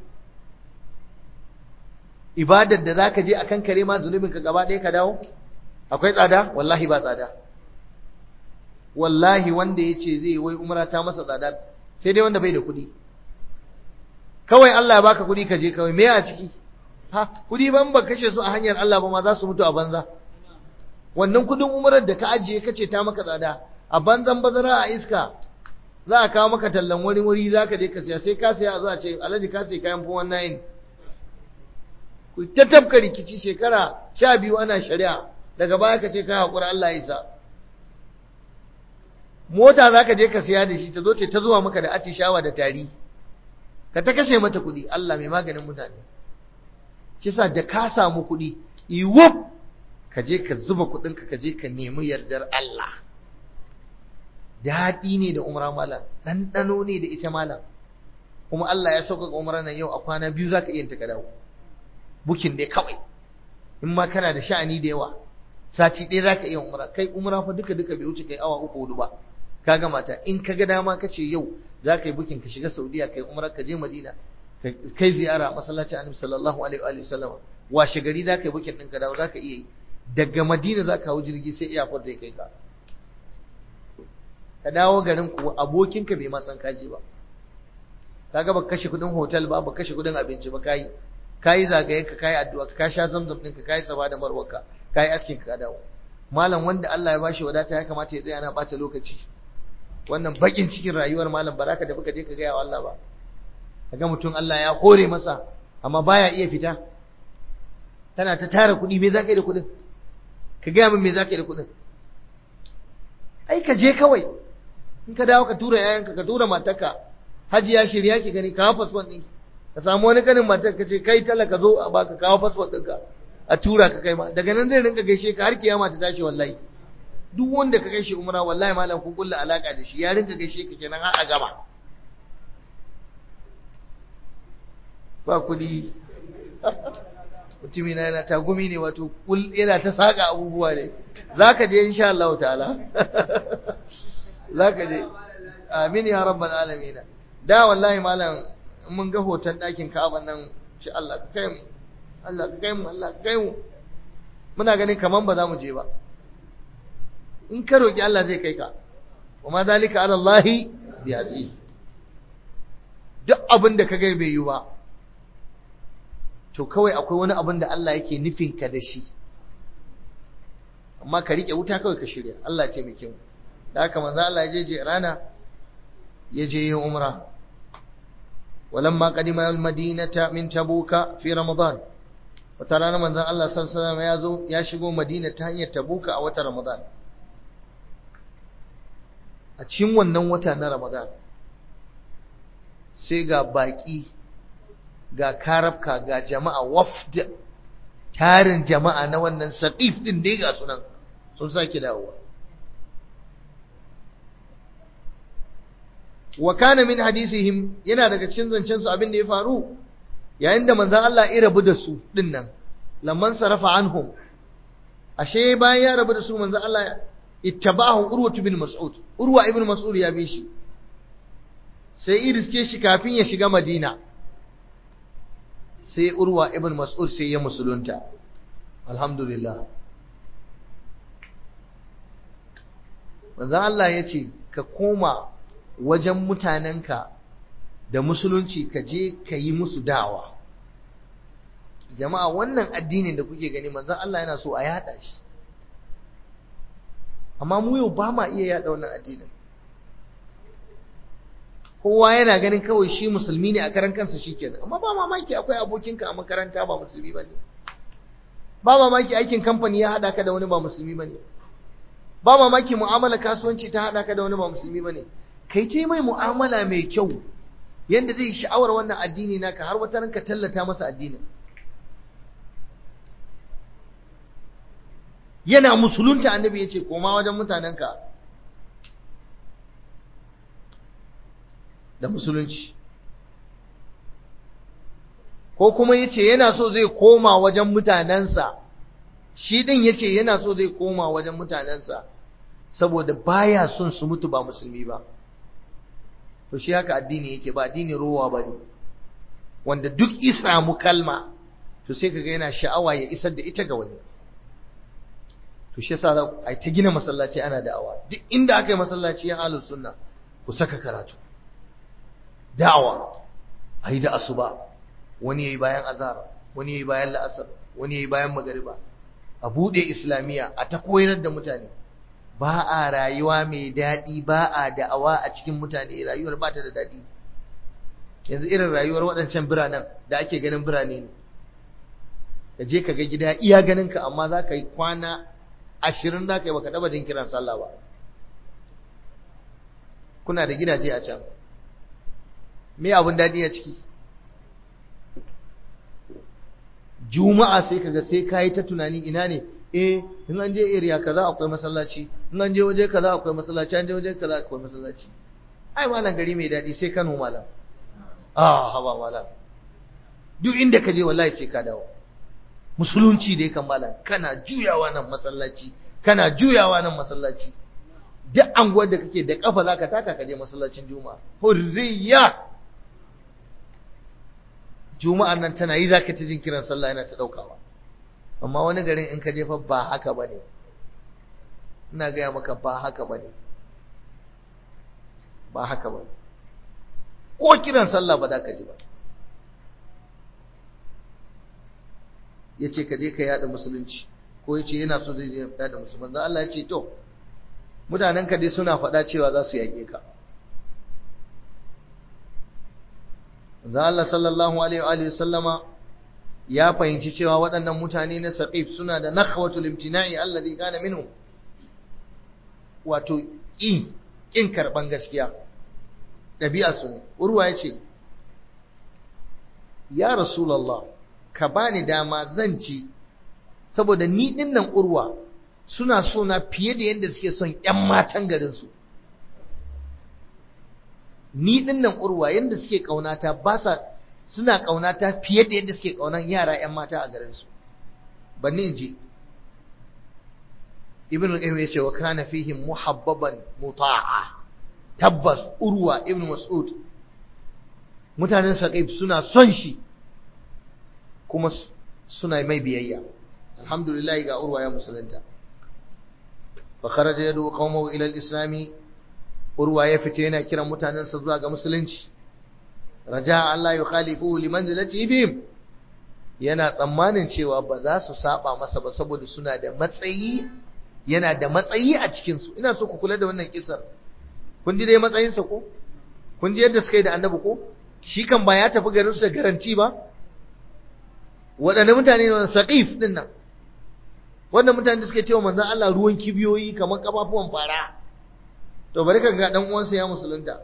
ibadar da zaka je akan kare ma zunubin ka gaba ɗaya ka dawo akwai tsada wallahi ba tsada wallahi wanda yace zai wai umra ta masa tsada sai dai wanda bai da kuɗi kawai Allah ya baka kuɗi ka je kawai me a ciki ha kuɗi ban ba kashe su a hanyar Allah ba ma za su mutu a banza wannan kuɗin umrar da ka ajiye kace ta maka tsada a banzan bazara a iska za a kawo maka tallan wani wuri za ka je ka siya sai ka siya a zuwa ce alhaji ka sai kayan fuwan nayin ku ta tafka rikici shekara sha biyu ana shari'a daga baya ka ce ka haƙura Allah ya isa mota za ka je ka siya da shi ta zo ce ta zuwa maka da atishawa da tari ka ta kashe mata kuɗi Allah mai maganin mutane shi sa da ka samu kuɗi iwup ka je ka zuba kuɗinka ka je ka nemi yardar Allah daɗi ne da umra malam ɗanɗano ne da ita malam kuma Allah ya sauƙaƙa umra nan yau a kwana biyu za ka iya ta ka dawo bukin dai kawai in ma kana da sha'ani da yawa sati ɗaya za ka iya umra kai umra fa duka duka bai wuce kai awa uku hudu ba ka ga mata in ka ga dama ka ce yau za ka yi bukin ka shiga saudiya kai umra ka je madina kai ziyara a masallacin annabi sallallahu alaihi wa sallam washe gari za ka yi bukin ɗin ka dawo za ka iya yi daga madina za ka hau jirgi sai iyakar da ya kai ka ka dawo garin ku abokinka bai ma san kaji ba kaga baka kashe kudin hotel ba baka kashe kudin abinci ba kai kai zagayen ka kai addu'a ka sha zamzam din ka kai saba da marwarka kai askin ka dawo malam wanda Allah ya bashi wadata ya kamata ya tsaya ana bata lokaci wannan bakin cikin rayuwar malam baraka da baka je ka ga wa Allah ba kaga mutum Allah ya hore masa amma baya iya fita tana ta tara kudi me zaka yi da kudin ka ga min me zaka yi da kudin ai ka je kawai in ka dawo ka tura yayanka ka tura matarka hajiya shirya ki gani kawo fasfon ɗinki ka samu wani kanin matar ka ce kai talaka zo a baka kawo fasfon ɗinka a tura ka kai ma daga nan zai rinka gaishe ka har kiyama ta tashi wallahi duk wanda ka gaishe umra wallahi malam ku kulla alaka da shi ya rinka gaishe ka kenan har a gama ba kuɗi mutumina yana tagumi ne wato yana ta saka abubuwa ne za ka je insha Allah ta'ala za ka je amin ya rabbal alamin da wallahi malam mun ga hoton ɗakin Ka'aba nan shi Allah ka kai mu Allah ka kai mu Allah ka kai mu muna ganin kaman ba za mu je ba in ka roki Allah zai kai ka wa ma zalika ala Allah bi aziz duk abin da ka ga bai yi ba to kawai akwai wani abin da Allah yake nufin ka da shi amma ka rike wuta kawai ka shirya Allah ya taimake mu da haka manzo Allah ya je je rana ya je yin umra walamma qadima al-madinata min tabuka fi ramadan wata rana manzon Allah sallallahu alaihi wasallam ya zo ya shigo madina ta hanyar tabuka a watan ramadan a cikin wannan wata na ramadan sai ga baki ga karabka ga jama'a wafd tarin jama'a na wannan saqif din dai ga sunan sun sake dawowa wa kana min hadisihim yana daga cikin zancen su abin da ya faru yayin da manzon Allah ya rabu da su dinnan lamman sarafa anhum ashe bayan ya rabu da su manzon Allah ittabahu urwa ibn mas'ud urwa ibn mas'ud ya bi shi sai iriske shi kafin ya shiga madina sai urwa ibn mas'ud sai ya musulunta alhamdulillah manzo Allah ya ce ka koma wajen mutanenka da musulunci ka je ka yi musu dawa jama'a wannan addinin da kuke gani manzo Allah yana so a yada shi amma mu yau ba ma iya yada wannan addinin kowa yana ganin kawai shi musulmi ne a karan kansa shikenan amma ba mamaki akwai abokinka a makaranta ba musulmi bane ba mamaki aikin kamfani ya hada ka da wani ba musulmi bane ba mamaki mu'amala kasuwanci ta hada ka da wani ba musulmi bane kai ce mai mu'amala mai kyau yanda zai sha'awar wannan addini naka har wata ranka tallata masa addinin yana musulunta annabi yace koma wajen mutanenka da musulunci ko kuma yace yana so zai koma wajen mutanensa shi din yace yana so zai koma wajen mutanensa saboda baya son su mutu ba musulmi ba to shi haka addini yake ba addini rowa bane wanda duk isa mu kalma to sai kaga yana sha'awa ya isar da ita ga wani to shi yasa ai ta gina masallaci ana da'awa duk inda aka yi masallaci ya ahlus sunna ku saka karatu da'awa ayi da asuba wani yayi bayan azhar wani yayi bayan la'asar wani yayi bayan magariba a bude islamiya a ta koyar da mutane ba a rayuwa mai daɗi ba a da'awa a cikin mutane rayuwar ba ta da daɗi yanzu irin rayuwar waɗancan biranen da ake ganin birane ne ka je ka ga gida iya ganin ka amma za ka yi kwana ashirin za ka yi baka ɗaba jin kiran sallah ba kuna da gidaje a can me abin daɗi a ciki juma'a sai kaga sai kayi ta tunani ina ne eh in an je area kaza akwai masallaci in an je waje kaza akwai masallaci an je waje kaza akwai masallaci ai malam gari mai daɗi sai Kano malam ah haba malam duk inda ka je wallahi sai ka dawo musulunci dai kan malam kana juyawa nan masallaci kana juyawa nan masallaci duk anguwar da kake da kafa zaka taka ka je masallacin juma'a hurriya juma'an nan tana yi zaka ta jin kiran sallah yana ta daukawa amma wani garin in ka je fa ba haka bane ina gaya maka ba haka bane ba haka bane ko kiran sallah ba za ka ji ba yace ka je ka yada musulunci ko yace yana so zai je yada musulunci Allah ya ce to mutanen ka dai suna faɗa cewa za su yake ka Manzo Allah sallallahu alaihi wa sallama ya fahimci cewa waɗannan mutane na Saqif suna da nakhwatul imtina'i alladhi kana minhu wato ƙin ƙin karban gaskiya ɗabi'a su ne urwa yace ya rasulullah ka bani dama zan ci saboda ni dinnan urwa suna so na fiye da yadda suke son ƴan matan garin su ni dinnan urwa yadda suke kaunata ba sa suna kaunata fiye da yadda suke kaunan yara ƴan mata a garin su banni in ji ibn al-qayyim yace wa kana fihim muhabbaban muta'a tabbas urwa ibn mas'ud mutanen saqif suna son shi kuma suna mai biyayya alhamdulillah ga urwa ya musulunta fa kharaja yadu qaumahu ila al-islami urwa ya fita yana kiran mutanensa zuwa ga musulunci raja Allah ya khalifu li manzilati bihim yana tsammanin cewa ba za su saba masa ba saboda suna da matsayi yana da matsayi a cikin su ina so ku kula da wannan kisar kun ji dai matsayin sa ko kun ji yadda suka yi da annabi ko shi kan ba ya tafi garin su da garanti ba waɗanne mutane ne saqif din nan wannan mutane da suke cewa manzon Allah ruwan kibiyoyi kamar kafafuwan fara to bari ka ga dan uwansa ya musulunta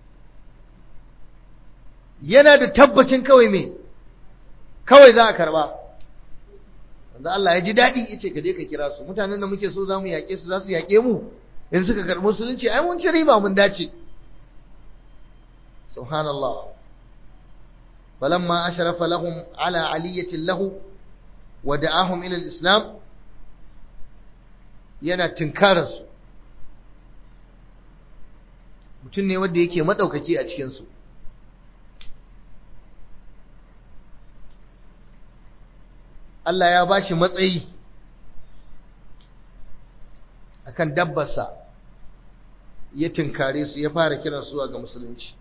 yana da tabbacin kawai me kawai za a karba wanda Allah ya ji daɗi ya ce ka je ka kira su mutanen da muke so za mu yaƙe su za su yaƙe mu in suka karɓi musulunci ai mun ci riba mun dace subhanallah falamma ashrafa lahum ala aliyatin lahu wa da'ahum ila al-islam yana tinkarar su mutum ne wanda yake madaukaki a cikin su Allah ya bashi matsayi akan dabbarsa ya tinkare su ya fara kiran su ga musulunci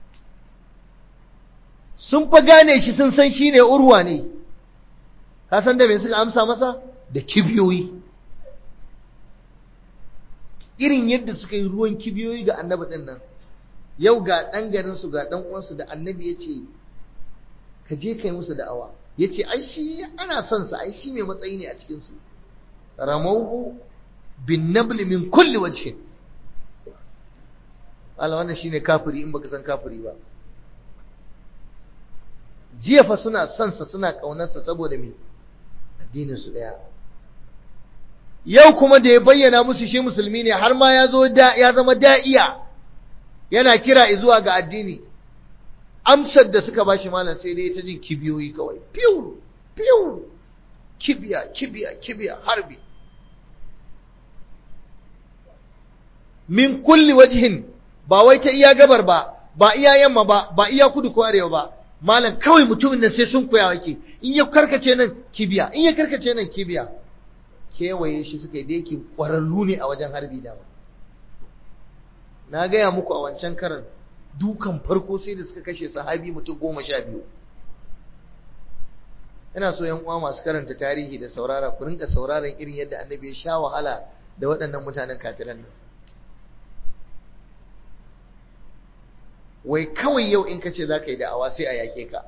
sun fa gane shi sun san shi ne urwa ne ka san da me suka amsa masa da kibiyoyi irin yadda suka yi ruwan kibiyoyi ga annabi din nan yau ga ɗan garinsu ga ɗan uwansu da annabi ya ce ka je kai musu da'awa ya ce ai shi ana son sa ai shi mai matsayi ne a cikinsu ramauhu bin nabli min kulli wajhin Allah wannan shine kafiri in baka san kafiri ba jiya fa suna son sa suna kaunarsa saboda me addinin su daya yau kuma da ya bayyana musu shi musulmi ne har ma ya zo da ya zama da'iya yana kira zuwa ga addini amsar da suka bashi malam sai dai ta jin kibiyoyi kawai piu piu kibiya kibiya kibiya harbi min kulli wajhin ba wai ta iya gabar ba ba iya yamma ba ba iya kudu ko arewa ba malam kawai mutumin nan sai sun koya wake in ya karkace nan kibiya in ya karkace nan kibiya kewaye shi suka yi da yake ƙwararru ne a wajen harbi da na gaya muku a wancan karan dukan farko sai da suka kashe sahabi mutum goma sha biyu ina so yan uwa masu karanta tarihi da saurara ku rinka sauraron irin yadda annabi ya sha wahala da waɗannan mutanen kafiran nan wai kawai yau in ka ce za ka yi da'awa sai a yake ka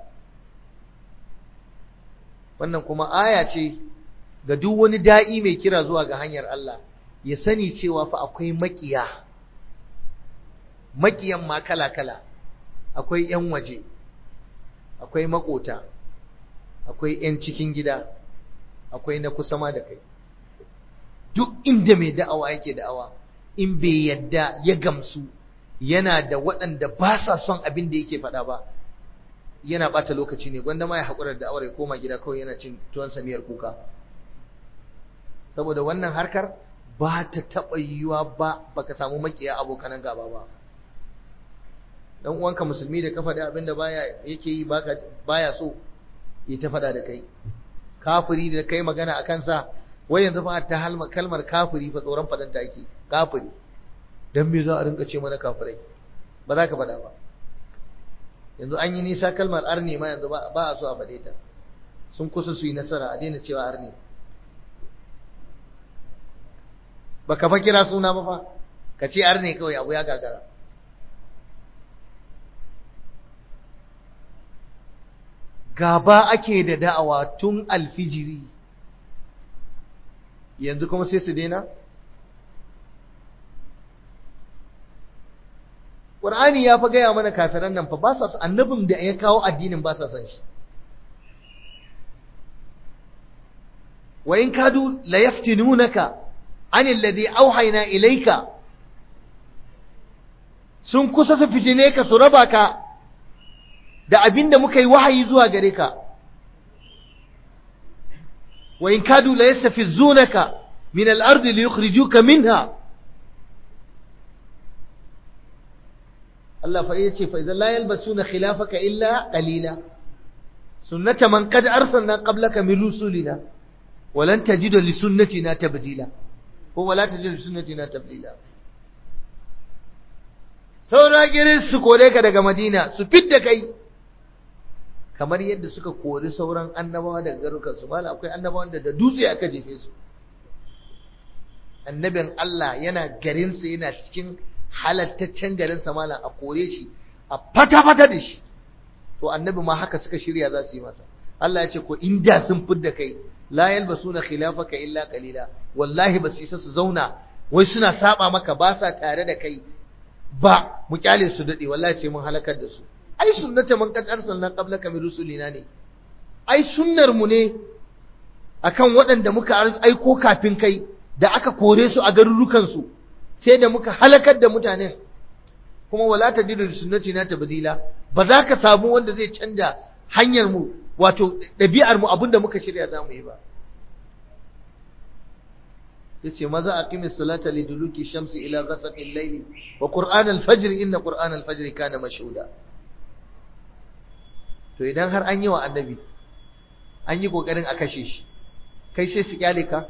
wannan kuma aya ce ga duk wani da'i mai kira zuwa ga hanyar Allah ya sani cewa fa akwai makiya makiyan ma kala-kala akwai 'yan waje akwai makota akwai 'yan cikin gida akwai na kusa ma da kai duk inda mai da'awa yake da'awa in bai yadda ya gamsu yana da waɗanda ba sa son abin da yake faɗa ba yana ɓata lokaci ne gwanda ma ya haƙurar da aure koma gida kawai yana cin tuwon samiyar kuka saboda wannan harkar ba ta taɓa yiwuwa ba baka samu makiya abokanan gaba ba dan uwanka musulmi da ka faɗi abin da baya yake yi baya so ya ta faɗa da kai kafiri da kai magana a kansa wai yanzu fa ta kalmar kafiri fa tsoron faɗan ta ake kafiri dan me za a rinka ce mana kafirai ba za ka faɗa ba yanzu an yi nisa kalmar arni ma yanzu ba a so a faɗe ta sun kusa su yi nasara a daina cewa arni ba ka fa kira suna ba fa ka ce arni kawai abu ya gagara gaba ake da da'awa tun alfijiri yanzu kuma sai su daina Qur'ani ya fa gaya mana kafiran nan fa ba sa annabin da ya kawo addinin ba sa san shi wa in kadu la yaftinunaka an alladhi awhayna ilayka sun kusa su fitine ka su raba ka da abinda muka yi wahayi zuwa gare ka wa in kadu la yastafizunaka min al-ardi liyukhrijuka minha Allah fa yace fa idan la yalbasuna khilafaka illa qalila sunnata man qad arsalna qablaka min rusulina walan tajida li sunnatina tabdila ko wala tajida li sunnatina tabdila saura girin su kore ka daga Madina su fidda kai kamar yadda suka kori sauran annabawa daga garukan su mala akwai annabawan da da dutse aka jefe su annabin Allah yana garinsa yana cikin halattaccen garin malam a kore shi a fata-fata da shi to annabi ma haka suka shirya za su yi masa Allah ya ce ko inda sun fidda kai la yalbasuna khilafaka illa qalila wallahi ba su isa su zauna wai suna saba maka ba sa tare da kai ba mu kyale su dade wallahi sai mun halakar da su ai sunnata man qad arsalna qablaka min rusulina ne ai sunnar mu ne akan waɗanda muka aiko kafin kai da aka kore su a garurukan su sai da muka halakar da mutanen kuma wala tajidu li sunnatina tabdila ba za ka samu wanda zai canja hanyar mu wato ɗabi'ar mu abinda muka shirya za mu yi ba yace maza aqimis salata liduluki shamsi ila ghasaqil layli wa qur'an al-fajr inna qur'an al-fajr kana mashhuda to idan har an yi wa annabi an yi kokarin a kashe shi kai sai su kyale ka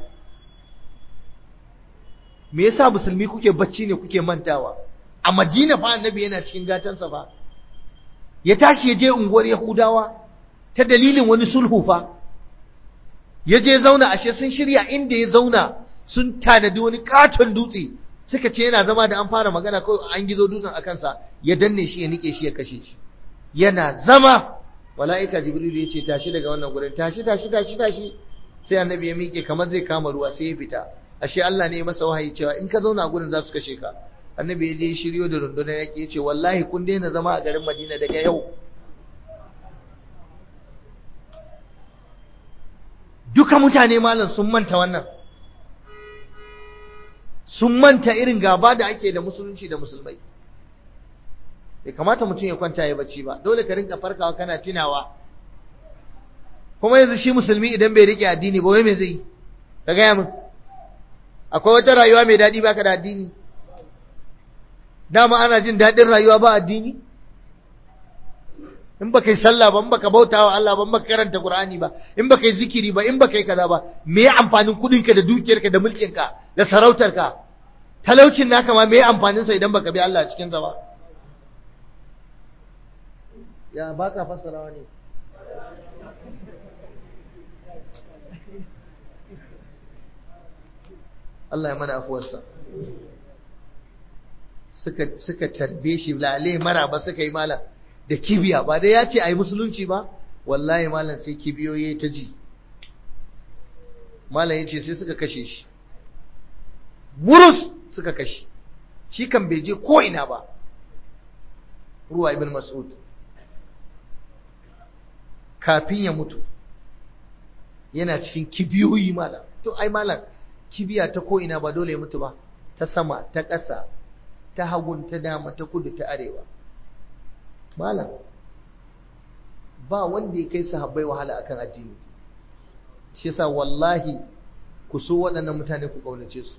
me yasa musulmi kuke bacci ne kuke mantawa a madina fa annabi yana cikin gatansa fa ya tashi ya je unguwar yahudawa ta dalilin wani sulhu fa ya je zauna ashe sun shirya inda ya zauna sun tanadi wani katon dutse suka ce yana zama da an fara magana ko an gizo dutsen a kansa ya danne shi ya nike shi ya kashe shi yana zama mala'ika jibril ya ce tashi daga wannan gurin tashi tashi tashi tashi sai annabi ya miƙe kamar zai kama ruwa sai ya fita ashe Allah ne ya masa wahayi cewa in ka zauna a gurin za su kashe ka annabi ya je shiryo da rundunar yaƙi ya ce wallahi kun daina zama a garin madina daga yau duka mutane malam sun manta wannan sun manta irin gaba da ake da musulunci da musulmai bai kamata mutum ya kwanta ya bacci ba dole ka rinka farkawa kana tunawa kuma yanzu shi musulmi idan bai rike addini ba wai me zai ka gaya min akwai wata rayuwa mai daɗi baka da addini dama ana jin daɗin rayuwa ba addini in baka yi sallah ba in baka bauta wa Allah ba in baka karanta Qur'ani ba in baka yi zikiri ba in baka yi kaza ba me amfanin kudinka da dukiyarka da mulkinka da sarautarka talaucin naka ma me amfanin sa idan baka bi Allah cikin sa ba ya baka fassarawa ne Allah ya mana afuwarsa suka suka tarbe shi lale mara ba suka yi malam da kibiya ba dai ya ce a yi musulunci ba wallahi malam sai kibiyoyi ta ji malam ya ce sai suka kashe shi burus suka kashe shi kan bai je ko ina ba ruwa ibn mas'ud kafin ya mutu yana cikin kibiyoyi malam to ai malam kibiya ta ko ina ba dole ya mutu ba ta sama ta ƙasa ta hagun ta dama ta kudu ta arewa malam ba wanda ya kai sahabbai wahala akan addini shi yasa wallahi ku so waɗannan mutane ku kaunace su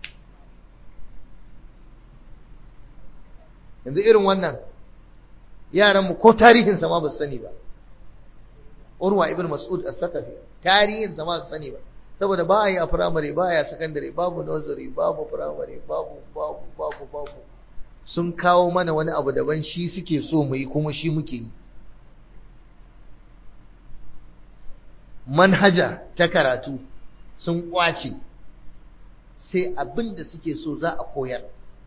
yanzu irin wannan yaran mu ko tarihin sa ma ba su sani ba Urwa ibn Mas'ud as-Sakafi tarihin sa ma ba su sani ba saboda ba a yi a firamare ba a yi a sakandare babu nursery babu firamare babu babu babu babu sun kawo mana wani abu daban shi suke so mu yi kuma shi muke yi manhaja ta karatu sun kwace sai abin da suke so za a koyar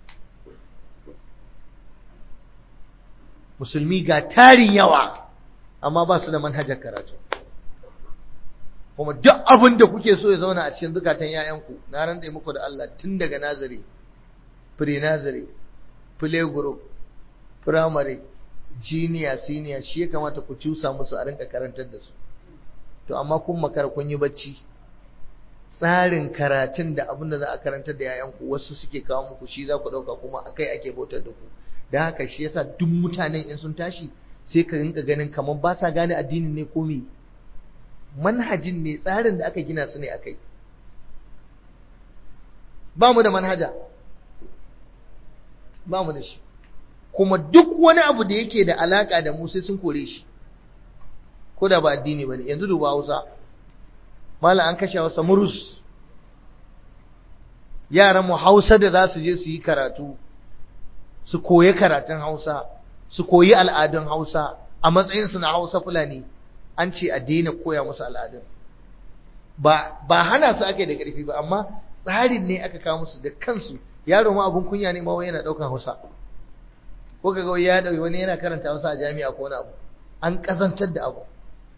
musulmi ga tarin yawa amma ba su da manhajar karatu kuma duk abin da kuke so ya zauna a cikin zukatan 'ya'yanku na rantsa muku da Allah tun daga nazari pre-nazari play group primary junior senior shi ya kamata ku cusa musu a rinka karantar da su to amma kun makara kun yi bacci tsarin karatun da abin da za a karantar da yayanku wasu suke kawo muku shi za ku ɗauka kuma akai ake bautar da ku da haka shi yasa duk mutanen in sun tashi sai ka rinka ganin kamar ba sa gane addinin ne ko me manhajin ne tsarin da aka gina su ne akai ba mu da manhaja ba mu da shi kuma duk wani abu da yake da alaka da mu sai sun kore shi ko da ba addini bane yanzu duba Hausa mallan an kashe Hausa murus yaran mu Hausa da za su je su yi karatu su koyi karatun Hausa su koyi al'adun Hausa a matsayin su na Hausa Fulani an ce a daina koya musu al'adun ba ba hana su ake da ƙarfi ba amma tsarin ne aka kawo musu da kansu yaro ma abun kunya ne ma wai yana daukan Hausa ko kaga wai ya dauki wani yana karanta Hausa a jami'a ko wani abu an kazantar da abu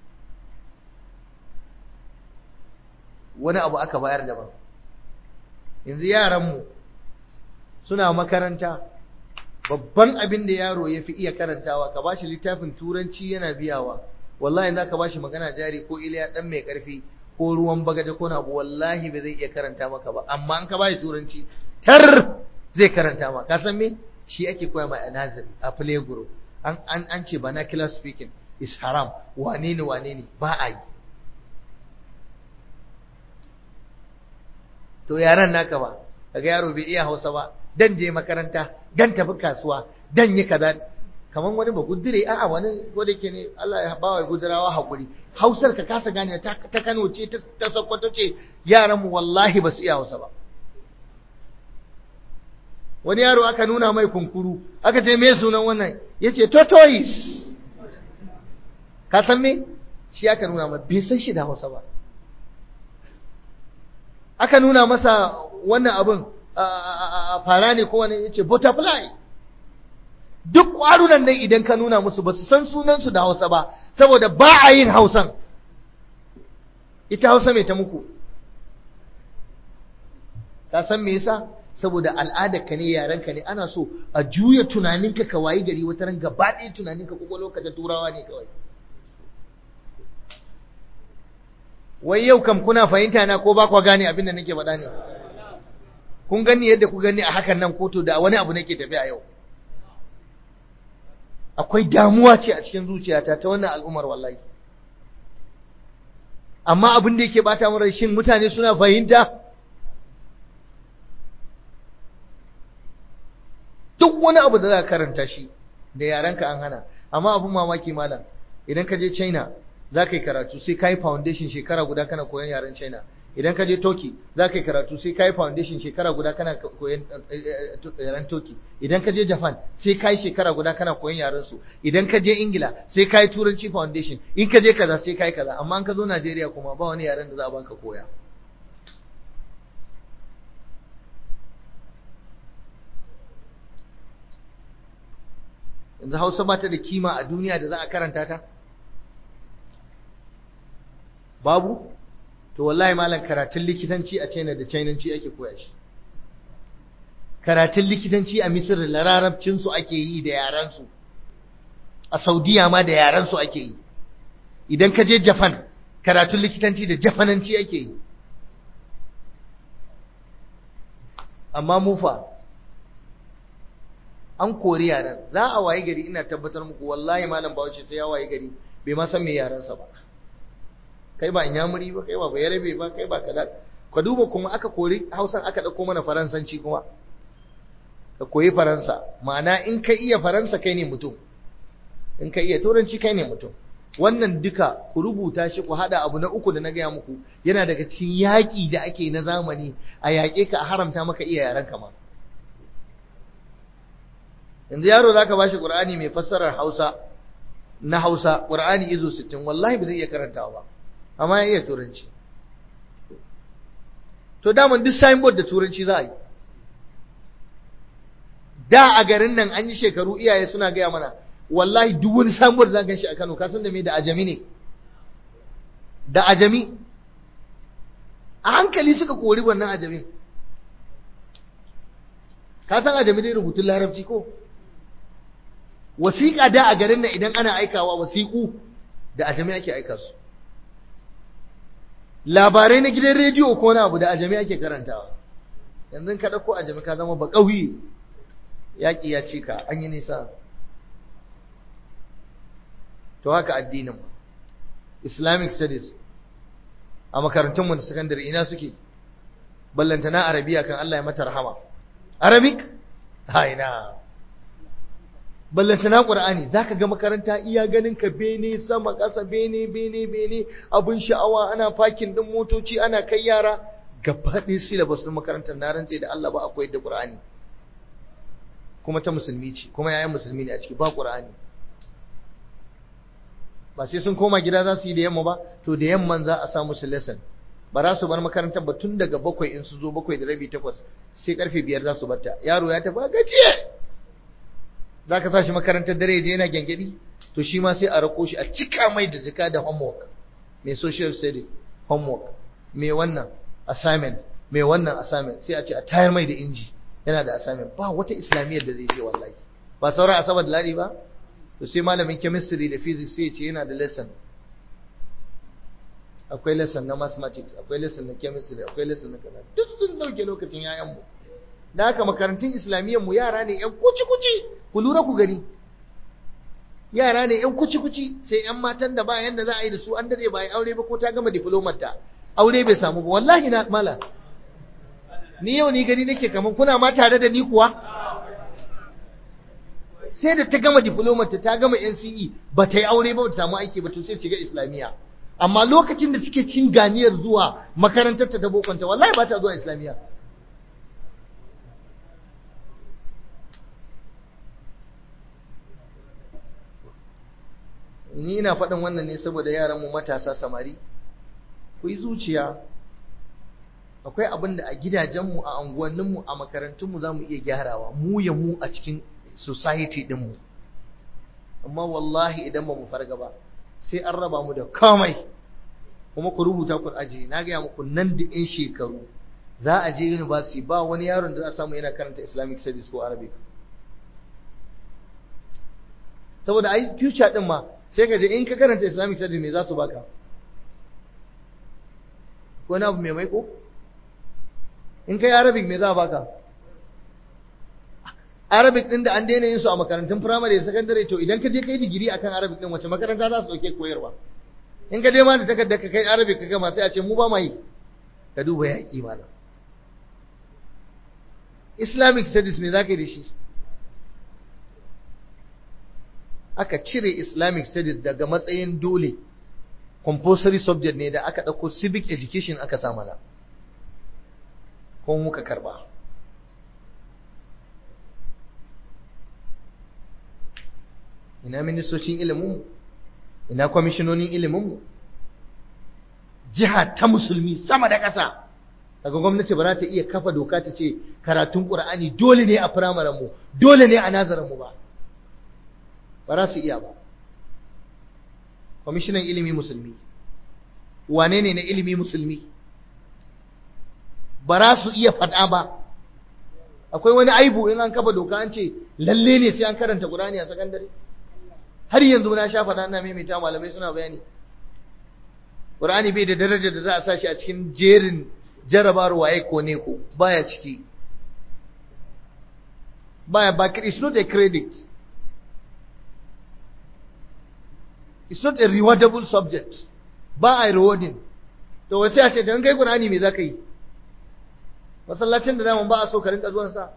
wani abu aka bayar daban yanzu yaran mu suna makaranta babban abin da yaro ya fi iya karantawa ka bashi littafin turanci yana biyawa wallahi za ka bashi magana jari ko iliya dan mai karfi ko ruwan bagaje ko abu wallahi ba zai iya karanta maka ba amma an ka bashi turanci tar zai karanta ma ka san me shi ake koya ma a nazari a play group an an an ce vernacular speaking is haram wane ne wane ne ba a yi to yaran naka ba kaga yaro bai iya Hausa ba dan je makaranta dan tafi kasuwa dan yi kaza kaman wani ba gudure a'a wani ko da yake ne Allah ya bawa gudurawa hakuri Hausar ka kasa gane ta, ta Kano ce ta, ta Sokoto ce yaran mu wallahi ba su iya Hausa ba wani yaro aka nuna mai kunkuru aka ce me sunan wannan yace tortoise ka san me shi aka nuna mai bai san shi da Hausa ba aka nuna masa wannan abin fara ne ko wani yace butterfly duk ƙwarunan nan idan ka nuna musu ba su san sunansu da Hausa ba saboda ba a yin Hausan ita Hausa mai ta muku ka san me yasa saboda al'adar ka ne yaren ka ne ana so a juya tunaninka ka wayi gari wata ran gaba ɗaya tunaninka kwakwalwa ka ta turawa ne kawai wai yau kam kuna fahimta na ko ba kwa gane abin da nake faɗa ne kun gani yadda ku gani a hakan nan koto da wani abu nake tafiya yau akwai damuwa ce a cikin zuciyata ta wannan al'ummar wallahi amma abin da yake bata min shin mutane suna fahimta duk wani abu da za ka karanta shi da yarenka an hana amma abin mamaki malam idan ka je China za ka yi karatu sai ka yi foundation shekara guda kana koyon yaren China idan ka je Turkey za ka yi karatu sai ka yi foundation shekara guda kana koyon yaren Turkey idan ka je Japan sai ka yi shekara guda kana koyon yaren su idan ka je Ingila sai ka yi turanci foundation in ka je kaza sai ka yi kaza amma in ka zo Najeriya kuma ba wani yaren da za a banka koya yanzu Hausa ba ta da kima a duniya da za a karanta ta babu to wallahi malam karatun likitanci a China da Chinanci ake koya shi karatun likitanci a Misir da larabcin su ake yi da yaran su a Saudiya ma da yaran su ake yi idan ka je Japan karatun likitanci da Japananci ake yi amma mufa an kori yaran za a waye gari ina tabbatar muku wallahi malam Bahaushe sai ya waye gari bai ma san me yaransa ba kai ba inyamuri ba kai ba bayarabe ba kai ba kaza ka duba kuma aka kori hausan aka dauko mana faransanci kuma ka koyi faransa ma'ana in ka iya faransa kai ne mutum in ka iya turanci kai ne mutum wannan duka ku rubuta shi ku hada abu na uku da na gaya muku yana daga cikin yaƙi da ake na zamani a yaƙe ka a haramta maka iya yaren kama yanzu yaro zaka bashi qur'ani mai fassarar hausa na hausa qur'ani izo 60 wallahi ba zai iya karantawa ba amma ya iya turanci to daman duk signboard da turanci za a yi da a garin nan an yi shekaru iyaye suna gaya mana wallahi duk wani signboard za ka shi a Kano ka san da me da ajami ne da ajami a hankali suka kori wannan ajami ka san ajami dai rubutun larabci ko wasiƙa da a garin nan idan ana aikawa wasiƙu da ajami ake aika su labarai na gidan rediyo ko na abu da ajami ake karantawa yanzu ka ɗauko ajami ka zama baƙauye yaƙi ya ci ka an yi nisa to haka addinin mu islamic studies a makarantunmu da sakandare ina suke ballantana arabiya kan Allah ya mata rahama arabic ha ina ballantana qur'ani zaka ga makaranta iya ganin ka bene sama ƙasa bene bene bene abun sha'awa ana fakin din motoci ana kai yara gaba ɗaya syllabus din makarantar na rantse da Allah ba akwai da qur'ani kuma ta musulmi ce kuma yayan musulmi ne a ciki ba qur'ani ba sai sun koma gida za su yi da yamma ba to da yamman za a sa musu lesson ba za su bar makarantar ba tun daga bakwai in su zo bakwai da rabi takwas sai karfe biyar za su barta yaro ya tafi gajiye za ka sa shi makarantar dare je yana gyangyaɗi to shi ma sai a rako shi a cika mai da jika da homework mai social study homework mai wannan assignment mai wannan assignment sai a ce a tayar mai da inji yana da assignment ba wata islamiyyar da zai je wallahi ba sauran asabar da ladi ba to sai malamin chemistry da physics sai ce yana da lesson akwai lesson na mathematics akwai lesson na chemistry akwai lesson na kaza duk sun dauke lokacin yayan mu da haka makarantun islamiyyar mu yara ne yan kuci kuci ku lura ku gani yara ne yan kuci kuci sai yan matan da ba yanda za a yi da su an dade ba yi aure ba ko ta gama diplomar ta aure bai samu ba wallahi na mala ni yau ni gani nake kaman kuna ma tare da ni kuwa sai da ta gama diplomar ta ta gama NCE ba ta yi aure ba ba ta samu aiki ba to sai shiga islamiyya amma lokacin da take cin ganiyar zuwa makarantar ta ta bokonta wallahi ba ta zuwa islamiyya ni ina faɗin wannan ne saboda yaranmu matasa samari ku yi zuciya akwai abin da a gidajenmu a unguwanninmu a makarantunmu za mu iya gyarawa mu ya mu a cikin society ɗinmu amma wallahi idan ba mu farga ba sai an raba mu da komai kuma ku rubuta ku aji na gaya muku nan da in shekaru za a je university ba wani yaron da za a samu yana karanta islamic studies ko arabic saboda ai future din ma sai ka je in ka karanta islamic studies me za su baka ko na abu mai maiko in kai arabic me za a baka arabic din da an daina yin su a makarantun primary da secondary to idan ka je kai digiri akan arabic din wace makaranta za su dauke koyarwa in ka je ma da takarda ka kai arabic ka gama sai a ce mu ba ma yi ka duba yaƙi malam islamic studies ne za ka yi da shi aka cire islamic studies daga matsayin dole compulsory subject ne da aka ɗauko civic education aka sa mana ko muka karba ina ministocin ilimin ina kwamishinonin ilimin jiha ta musulmi sama da ƙasa daga gwamnati ba za ta iya kafa doka ta ce karatun ƙur'ani dole ne a firamaren mu dole ne a nazarin mu ba ba za su iya ba kwamishinan ilimi musulmi wane ne na ilimi musulmi ba za su iya faɗa ba akwai wani aibu in an kafa doka an ce lalle ne sai an karanta ƙur'ani a sakandare har yanzu na sha faɗa ina maimaita malamai suna bayani ƙur'ani bai da darajar da za a sa shi a cikin jerin jarabar waye ko ne ko baya ciki baya ba it's not a credit it's not a rewardable subject ba a rewarding to wai sai a ce don kai Qur'ani me zaka yi masallacin da zaman ba a so ka rinka zuwan sa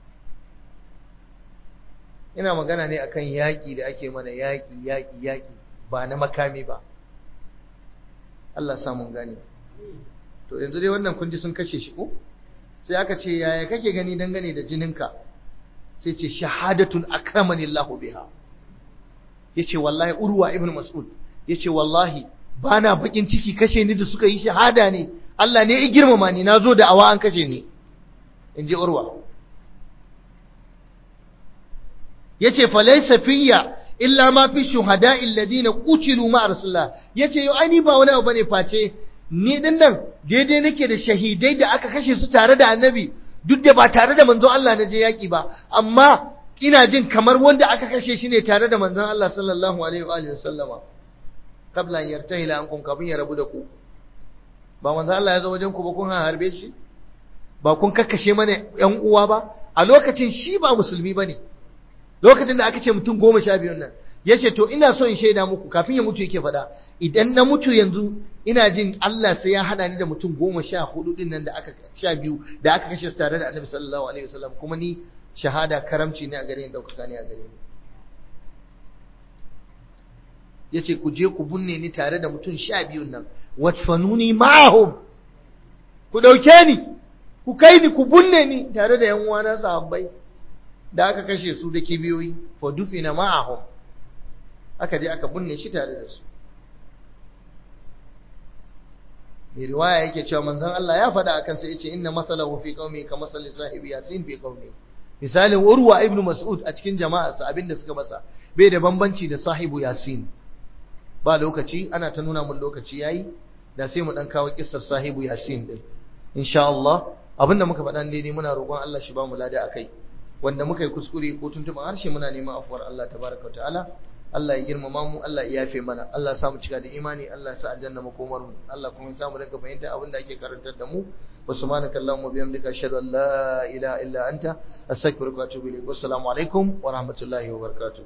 ina magana ne akan yaƙi da ake mana yaƙi yaƙi yaƙi ba na makami ba Allah sa mun gane to yanzu dai wannan kun ji sun kashe shi ko sai aka ce yaya kake gani dangane da jininka sai ce shahadatun akramani Allah biha yace wallahi urwa ibn mas'ud yace wallahi bana bakin ciki kashe ni da suka yi shahada ne Allah ne ya girmama ni nazo da awa an kashe ni inji urwa yace fa laysa fiyya illa ma fi shuhada'i alladhina qutilu ma rasulullah yace yo ai ni ba wani abu bane face ni din nan daidai nake da shahidai da aka kashe su tare da annabi duk da ba tare da manzon Allah na je yaki ba amma ina jin kamar wanda aka kashe shi ne tare da manzon Allah sallallahu alaihi wa alihi wasallama kabla an yartahila ankum kafin ya rabu da ku ba manzon Allah ya zo wajen ku ba kun harbe shi ba kun kakkashe mana yan uwa ba a lokacin shi ba musulmi bane lokacin da aka ce mutum goma sha biyun nan ya ce to ina so in shaida muku kafin ya mutu yake faɗa idan na mutu yanzu ina jin Allah sai ya haɗa ni da mutum goma sha hudu din nan da aka sha biyu da aka kashe su tare da annabi sallallahu alaihi wasallam kuma ni shahada karamci ne a gare ni ɗaukaka ne a gare ni ya ce ku je ku binne ni tare da mutum sha biyun nan watfanuni ma'ahum ku ɗauke ni ku kai ni ku binne ni tare da yan uwana sahabbai da aka kashe su da kibiyoyi fa dufina ma'ahum aka je aka binne shi tare da su mai riwaya yake cewa manzon Allah ya faɗa akan sa yace inna masalahu fi qaumi ka masali sahibi yasin fi qaumi misalin urwa ibnu mas'ud a cikin jama'arsa abinda suka masa bai da bambanci da sahibu yasin ba lokaci ana ta nuna mun lokaci yayi da sai mu dan kawo kissar sahibu yasin din insha Allah abinda muka faɗa daidai muna roƙon Allah shi ba mu lada akai wanda muka yi kuskure ko tuntuɓin harshe muna neman afuwar Allah tabaraka ta'ala Allah ya girmama mu Allah ya yafe mana Allah ya sa mu cika da imani Allah ya sa aljanna makomar mu Allah kuma ya sa mu rinka fahimta abin da ake karantar da mu وسبحانك اللهم وبحمدك أشهد أن لا إله إلا أنت أستغفرك وأتوب إليك والسلام عليكم ورحمة الله وبركاته